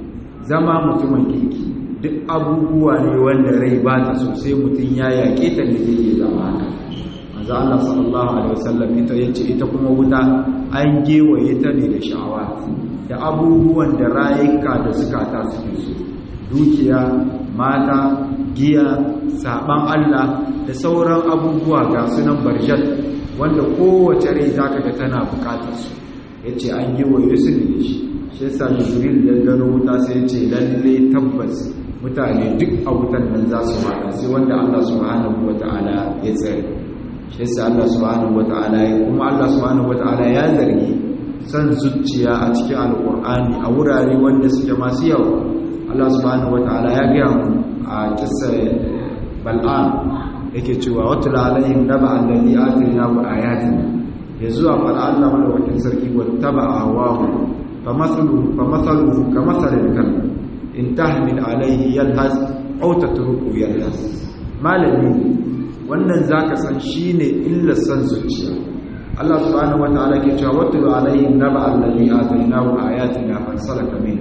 zama mutumin kirki duk abubuwa ne wanda rai ba ta so sai mutum ya yaƙe ta ne zai zama haka manzo Allah sallallahu alaihi wasallam ita yace ita kuma wuta an gewaye ta ne da sha'awa da abubuwan da rayuka da zukata suke so dukiya mata giya saban Allah da sauran abubuwa ga sunan barjat wanda kowace rai zaka ga tana bukatar su yace an yi wa Yusuf da shi shi yasa Jibril ya gano wuta sai ya ce lalle tabbas mutane duk a wutan nan za su fada sai wanda Allah subhanahu wataala ya tsare shi yasa Allah subhanahu wataala ya kuma Allah subhanahu wataala ya zargi san zuciya a cikin alkur'ani a wurare wanda suke masu yawa Allah subhanahu wataala ya gaya mu a kissa bal'an yake cewa watul alaihim naba allazi atina wa ayatina yanzu a fara Allah madaukakin sarki wattaba awahu famathalu famathalu kamathalil kalb in tahmil alaihi yalhas aw tatruku yalhas malami wannan zaka san shine illa san zuciya Allah subhanahu wataala ke cewa watul alaihim naba allazi atainahu ayatina fansalaka min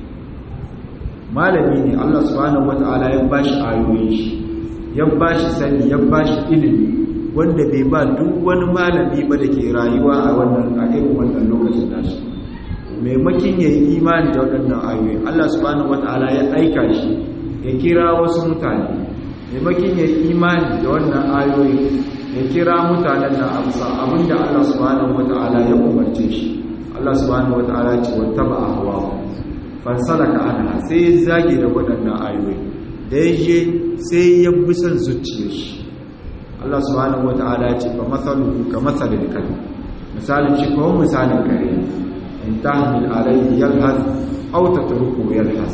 malami ne Allah subhanahu wataala ya bashi ayoyi shi ya bashi sani ya bashi ilimi wanda bai ba duk wani malami ba da ke rayuwa a wannan a irin wannan lokacin nashi maimakin ya yi imani da waɗannan ayoyi Allah subhanahu wataala ya aika shi ya kira wasu mutane maimakin ya yi imani da wannan ayoyi ya kira mutanen da amsa abinda Allah subhanahu wata'ala ya umarce shi Allah subhanahu wata'ala ce wattaba ahwa fansalaka anha sai ya zage da waɗannan ayoyi da ya je sai ya bi son zuciyar shi Allah subhanahu wata'ala ce fa masaluhu ka masalil kalbi misalin shi kawai misalin kare in tahmil alayhi yalhas aw tatruku yalhas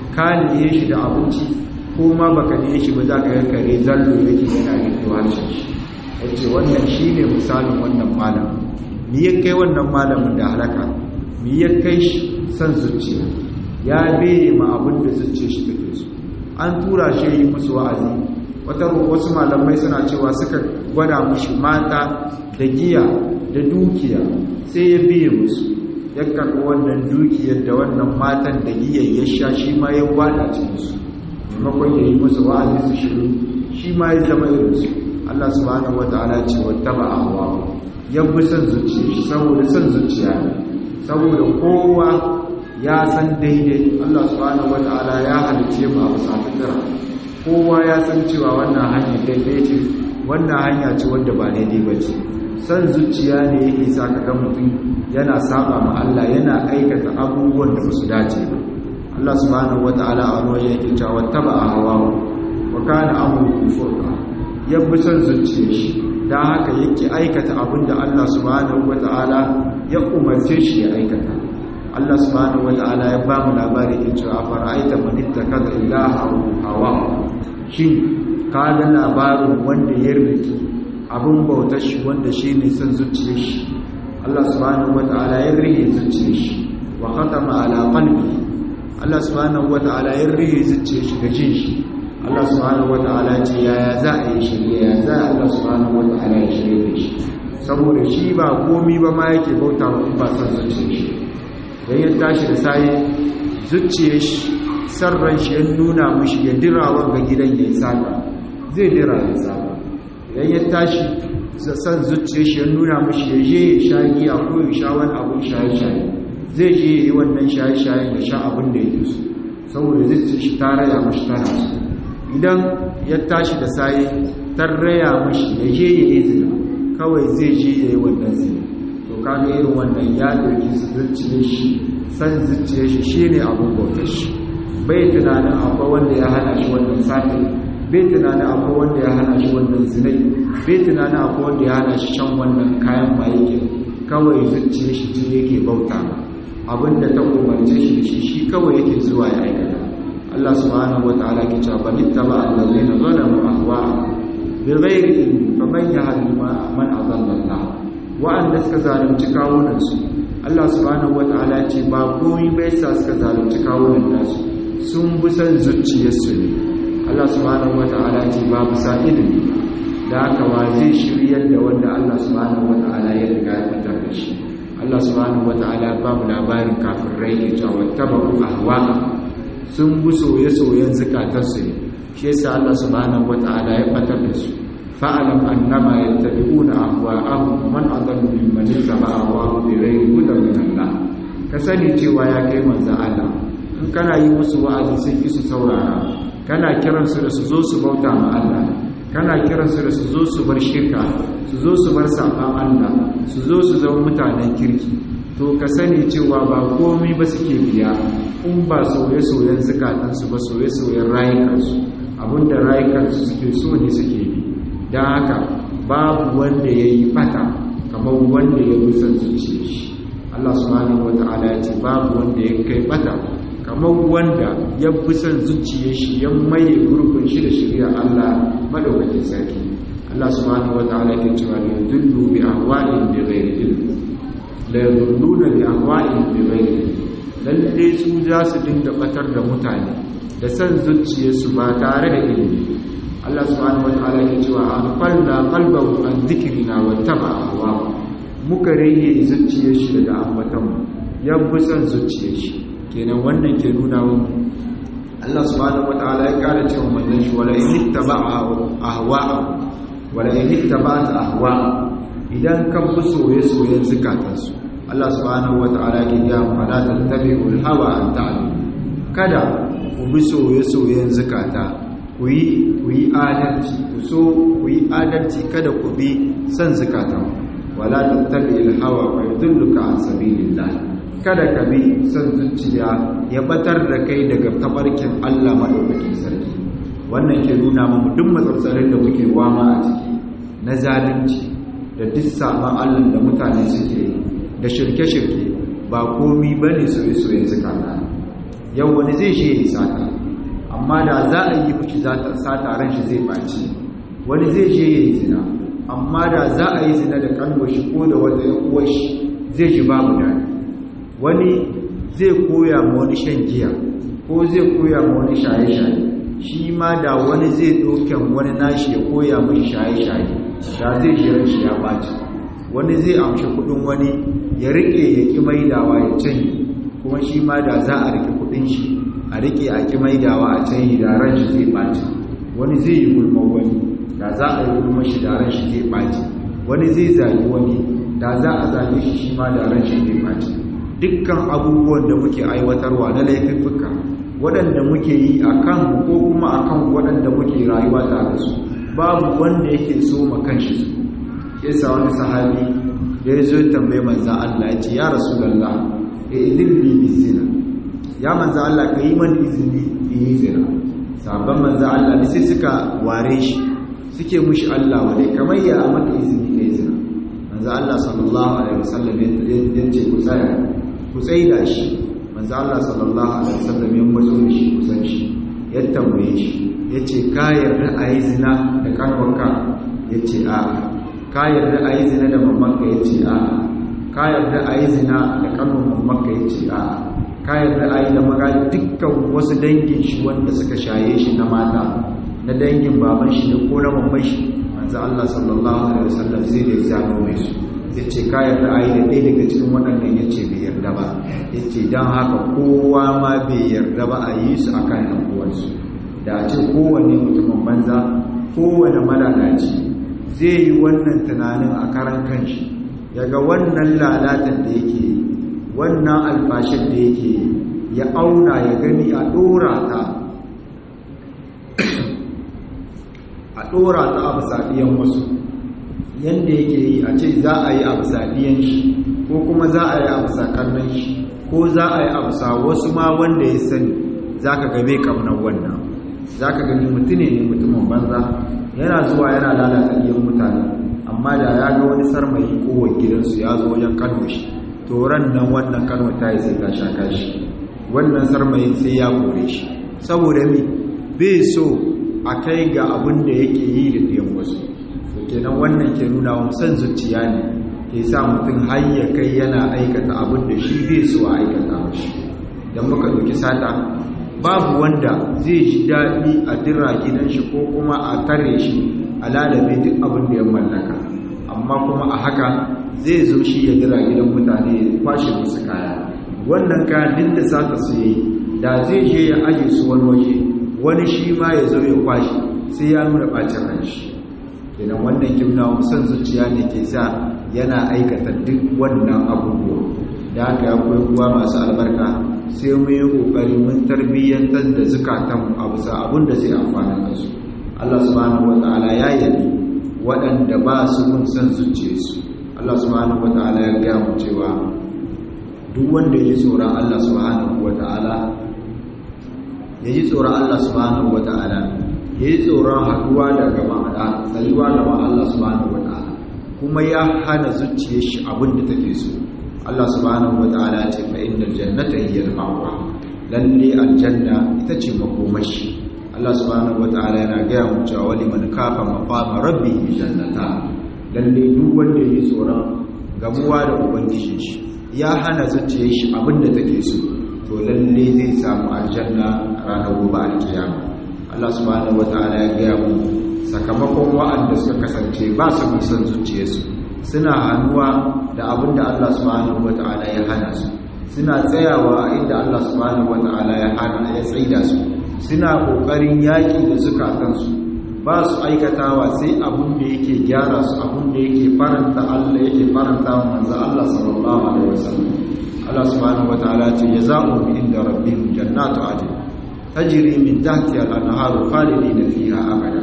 ka liye shi da abinci ko ma baka liye shi ba za ka ga kare zallo yake yana yin harshen shi yace wannan shine misalin wannan malam ni ya kai wannan malamin da halaka ni ya kai shi san zuciya ya beye ma abin da zuciya shi take so an tura shi yi musu wa'azi wata wasu malamai suna cewa suka gwada mushi mata da giya da dukiya sai ya biye musu ya karɓi wannan dukiyar da wannan matan da giyar ya sha shi ma ya gwada cikinsu maimakon ya yi musu wa'azi su shiru shi ma ya zama irinsu Allah subhanahu wata'ala ce wattaba ahwa ya bi son zuciya shi saboda son zuciya ne saboda kowa ya san daidai Allah subhanahu wata'ala ya halice mu a bisa fitira kowa ya san cewa wannan hanya daidai ce wannan hanya ce wanda ba daidai ba ce son zuciya ne yake sa ka ga mutum yana saba ma Allah yana aikata abubuwan da ba su dace ba Allah subhanahu wata'ala a wani waje yake cewa wattaba ahwa wa kana amru furqa ya bi son zuciya shi don haka yake aikata abin da Allah subhanahu wata'ala ya umarce shi ya aikata Allah subhanahu wata'ala ya ba mu labari ya cewa fara'aita manitta kaza ilaha hawa shin ka ga labarin wanda ya riki abin bautar shi wanda shi ne son zuciya shi Allah subhanahu wata'ala ya rike zuciya shi wa khatama ala qalbi Allah subhanahu wata'ala ya rike zuciya shi da jin shi Allah subhanahu wata'ala ce yaya za a yi shirye ya za a Allah subhanahu wata'ala ya shirye da shi saboda shi ba komi ba ma yake bauta wa ba san zuciya shi dan ya tashi da sai zuciya shi sarran shi ya nuna mushi ya dira wanga gidan ya saka zai dira ya saka idan ya tashi san zuciya shi ya nuna mushi ya je ya sha giya ko ya sha wani abun shaye-shaye zai je ya yi wannan shaye-shaye ya sha abin da yake so saboda zuciya shi ta raya mushi tana so idan ya tashi da saye tarraya mashi ya je ya yi zina kawai zai je ya yi wannan zina to kaga irin wannan ya ɗauki zuciyar shi san zuciyar shi shi ne abin bautar shi bai tunanin akwai wanda ya hana shi wannan sati bai tunanin akwai wanda ya hana shi wannan zinai bai tunanin akwai wanda ya hana shi shan wannan kayan maye kawai zuciyar shi ce yake bauta abinda ta umarce shi da shi shi kawai yake zuwa ya aikata Allah subhanahu wa ta'ala ke cewa bal ittaba allazina zalamu ahwa'ahum bighairi ilmin faman yahdi man adalla Allah wa'anda suka zalunci kawunan su Allah subhanahu wa ta'ala ce ba komai bai sa suka zalunci kawunan nasu sun bi san zuciyarsu ne Allah subhanahu wa ta'ala ce ba bisa ilimi da haka wa zai shiryar da wanda Allah subhanahu wa ta'ala ya riga ya fitar da shi Allah subhanahu wa ta'ala ba mu labarin kafirai ya ce wa tabu ahwa'ahum sun bi soye-soyen zukatarsu ne shi yasa Allah subhanahu wata'ala ya fatar da su fa'alam annama yattabi'una ahwa'ahum man adallu mimman ittaba'a ahwa'ahu bi ghairi hudan min Allah ka sani cewa ya kai manzo Allah in kana yi musu wa'azi sun ki su saurara kana kiransu da su zo su bauta ma Allah kana kiransu da su zo su bar shirka su zo su bar saɓan Allah su zo su zama mutanen kirki to ka sani cewa ba komai ba suke biya in ba soye-soyen zukatansu ba soye-soyen rayukansu abinda rayukansu suke so ne suke bi don haka babu wanda ya yi fata kamar wanda ya rusa zuciya shi Allah subhanahu wa ta'ala ya ce babu wanda ya kai fata kamar wanda ya fi son zuciya shi ya maye gurbin shi da shirya Allah madaukakin sarki Allah subhanahu wa ta'ala ke cewa la yudullu bi ahwa'in bi ghairi ilm la yudulluna bi ahwa'in bi ghairi ilm lalle su za su dinga batar da mutane da san zuciyarsu ba tare da ilimi Allah subhanahu wa ta'ala ke cewa aghfalna qalbahu an dhikrina wa taba'a hawa muka rage zuciyar shi daga ambatan mu ya fi son zuciyar shi kenan wannan ke nuna mu Allah subhanahu wa ta'ala ya kara cewa manzon shi wala in ittaba'a ahwa'a wala in ittaba'at ahwa idan ka bi soye-soyen zukatansu Allah subhanahu wata'ala ke ya fada tattabi'ul hawa an ta'lamu kada ku bi soye-soyen zukata ku yi ku yi adalci ku so ku yi adalci kada ku bi san zukatan wala tattabi'ul hawa fa yudilluka an sabilillah kada ka bi san zuciya ya batar da kai daga tabarkin Allah madaukakin sarki wannan ke nuna mu duk matsatsarin da muke wama a ciki na zalunci da duk saban Allah da mutane suke da shirke-shirke ba komi ba ne soye-soyen zukata yau wani zai shi yi sata amma da za a yi fushi sata ran shi zai ɓaci wani zai je ya yi zina amma da za a yi zina da kanwashi ko da wata uwashi zai ji babu daɗi wani zai koya ma wani shan giya ko zai koya ma wani shaye-shaye shi ma da wani zai ɗauken wani nashi ya koya mai shaye-shaye da zai jiran shi ya ɓaci wani zai amshi kudin wani ya riƙe ya ƙi maidawa ya canyi kuma shi ma da za a riƙe kudin shi a riƙe a ƙi maidawa a canyi da ran shi zai ɓaci wani zai yi gulman wani da za a yi gulman shi da ran shi zai ɓaci wani zai zagi wani da za a zage shi shi ma da ran shi zai ɓaci dukkan abubuwan da muke aiwatarwa na laifuffuka waɗanda muke yi a kan ko kuma a kan waɗanda muke rayuwa tare su babu wanda yake so ma kanshi su yasa wani sahabi da ya zo tambaye manzan Allah ya ce ya rasulallah ya idin li bizina ya manzan Allah ka yi man izini in yi zina sabon manzan Allah ne sai suka ware shi suke mushi Allah wadai kamar ya maka izini ka yi zina manzan Allah sallallahu alaihi wasallam ya ce ku tsaya ku tsaida shi manzo Allah sallallahu alaihi wasallam ya mazo shi kusan shi ya tambaye shi yace ka yarda a yi zina da kanwanka yace a ka yarda a yi zina da mamanka yace a ka yarda a yi zina da kanwan mamanka yace a ka yarda a yi da maga dukkan wasu dangin shi wanda suka shaye shi na mata na dangin baban shi da ko na mamman shi manzo Allah sallallahu alaihi wasallam zai da zano mai su ya ce kayan da ayi da ɗaya daga cikin waɗannan ya ce bai yarda ba ya ce don haka kowa ma bai yarda ba a yi su a kan uwansu da a ce kowane mutumin banza kowane malalaci zai yi wannan tunanin a karan kanshi yaga wannan lalatan da yake wannan alfashin da yake ya auna ya gani a ɗora ta a ɗora ta a bisaɗiyan wasu yadda yake yi a ce za a yi abu sadiyan shi ko kuma za a yi abu sakannan shi ko za a yi abu sa wasu ma wanda ya sani za ka gabe kamnar wannan za ka gani mutune ne mutumin banza yana zuwa yana lalata iyan mutane amma da ya ga wani sarmayi kowar gidansu ya zo wajen kano shi to ran nan wannan kano ta yi sai ta shaka shi wannan sarmayin sai ya kore shi saboda mi bai so a kai ga abin da yake yi da ɗiyan wasu kenan wannan ke nuna wa san zuciya ne ke sa mutum har ya kai yana aikata abin da shi zai so a aikata mashi don muka ɗauki sata babu wanda zai ji daɗi a dira gidan shi ko kuma a tare shi a lalabe duk abin da ya mallaka amma kuma a haka zai zo shi ya dira gidan mutane ya kwashe musu kaya wannan kayan duk da sata su yi da zai je ya aje su wani waje wani shi ma ya zo ya kwashe sai ya nuna ɓacin ran shi kenan wannan kimna son zuciya ne ke sa yana aikata duk wannan abubuwa da haka ya koyi kuwa masu albarka sai mu yi kokari mun tarbiyyantar da zukatan a bisa abin da zai amfana kansu Allah subhanahu wataala ya yabi waɗanda ba su mun san zuciyarsu Allah subhanahu wataala ya ga mu cewa duk wanda ya ji tsoron Allah subhanahu wataala ya ji tsoron Allah subhanahu wataala ya yi tsoron haɗuwa da gaba da tsayuwa gaba Allah subhanahu wataala kuma ya hana zuciyar shi abin da take so Allah subhanahu wataala ce fa innal jannata hiya al-ma'wa lalle aljanna ita ce makomashi Allah subhanahu wataala yana ga mu cewa wali man kafa maqama rabbih jannata lalle duk wanda yi tsoron gamuwa da ubangiji shi ya hana zuciyar shi abinda take so to lalle zai samu aljanna ranar gobe alkiyama Allah subhanahu wataala ya ga mu sakamakon wa'anda suka kasance ba su san zuciyarsu suna hannuwa da abin da Allah subhanahu wata'ala ya hana su suna tsayawa inda Allah subhanahu wata'ala ya hana ya tsaida su suna kokarin yaki da zukatansu ba su aikatawa sai abin da yake gyara su abin da yake faranta Allah yake faranta manzo Allah sallallahu alaihi wasallam Allah subhanahu wata'ala ce jazaa'u bi inda rabbihim jannatu adn tajri min tahtiha al-anharu khalidina fiha abada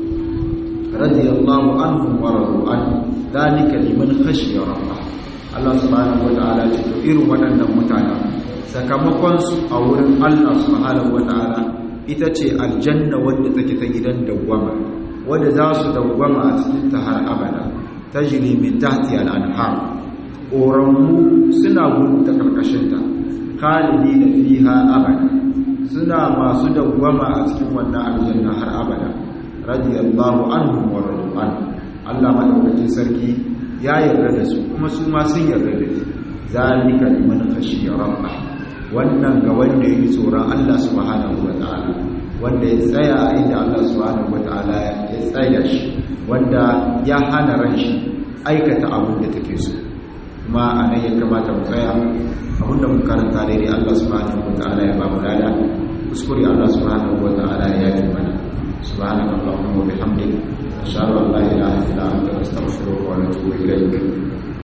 radiyallahu anhum wa radu anhu dalika liman khashiya rabbah Allah subhanahu wataala ce to irin waɗannan mutanen sakamakon su a wurin Allah subhanahu wataala ita ce aljanna wanda take ta gidan dawwama wanda za su dawwama a cikin ta har abada tajri min tahti al-anhar ƙoramu suna gudu ta karkashin ta khalidina fiha abada suna masu dawwama a cikin wannan aljanna har abada radiyallahu anhum wa radu anhu Allah madaukakin sarki ya yarda da su kuma su ma sun yarda da shi zalika liman khashiya rabbah wannan ga wanda yake tsoron Allah subhanahu wataala wanda ya tsaya inda Allah subhanahu wataala ya tsaya shi wanda ya hana ran shi aikata abin da take so kuma anan ya kamata mu tsaya abin da mun karanta daidai Allah subhanahu wataala ya ba mu lada kuskure Allah subhanahu wataala ya yi mana subhanaka allahumma wa bihamdika أشهد أن لا إله إلا أنت أستغفرك وأتوب إليك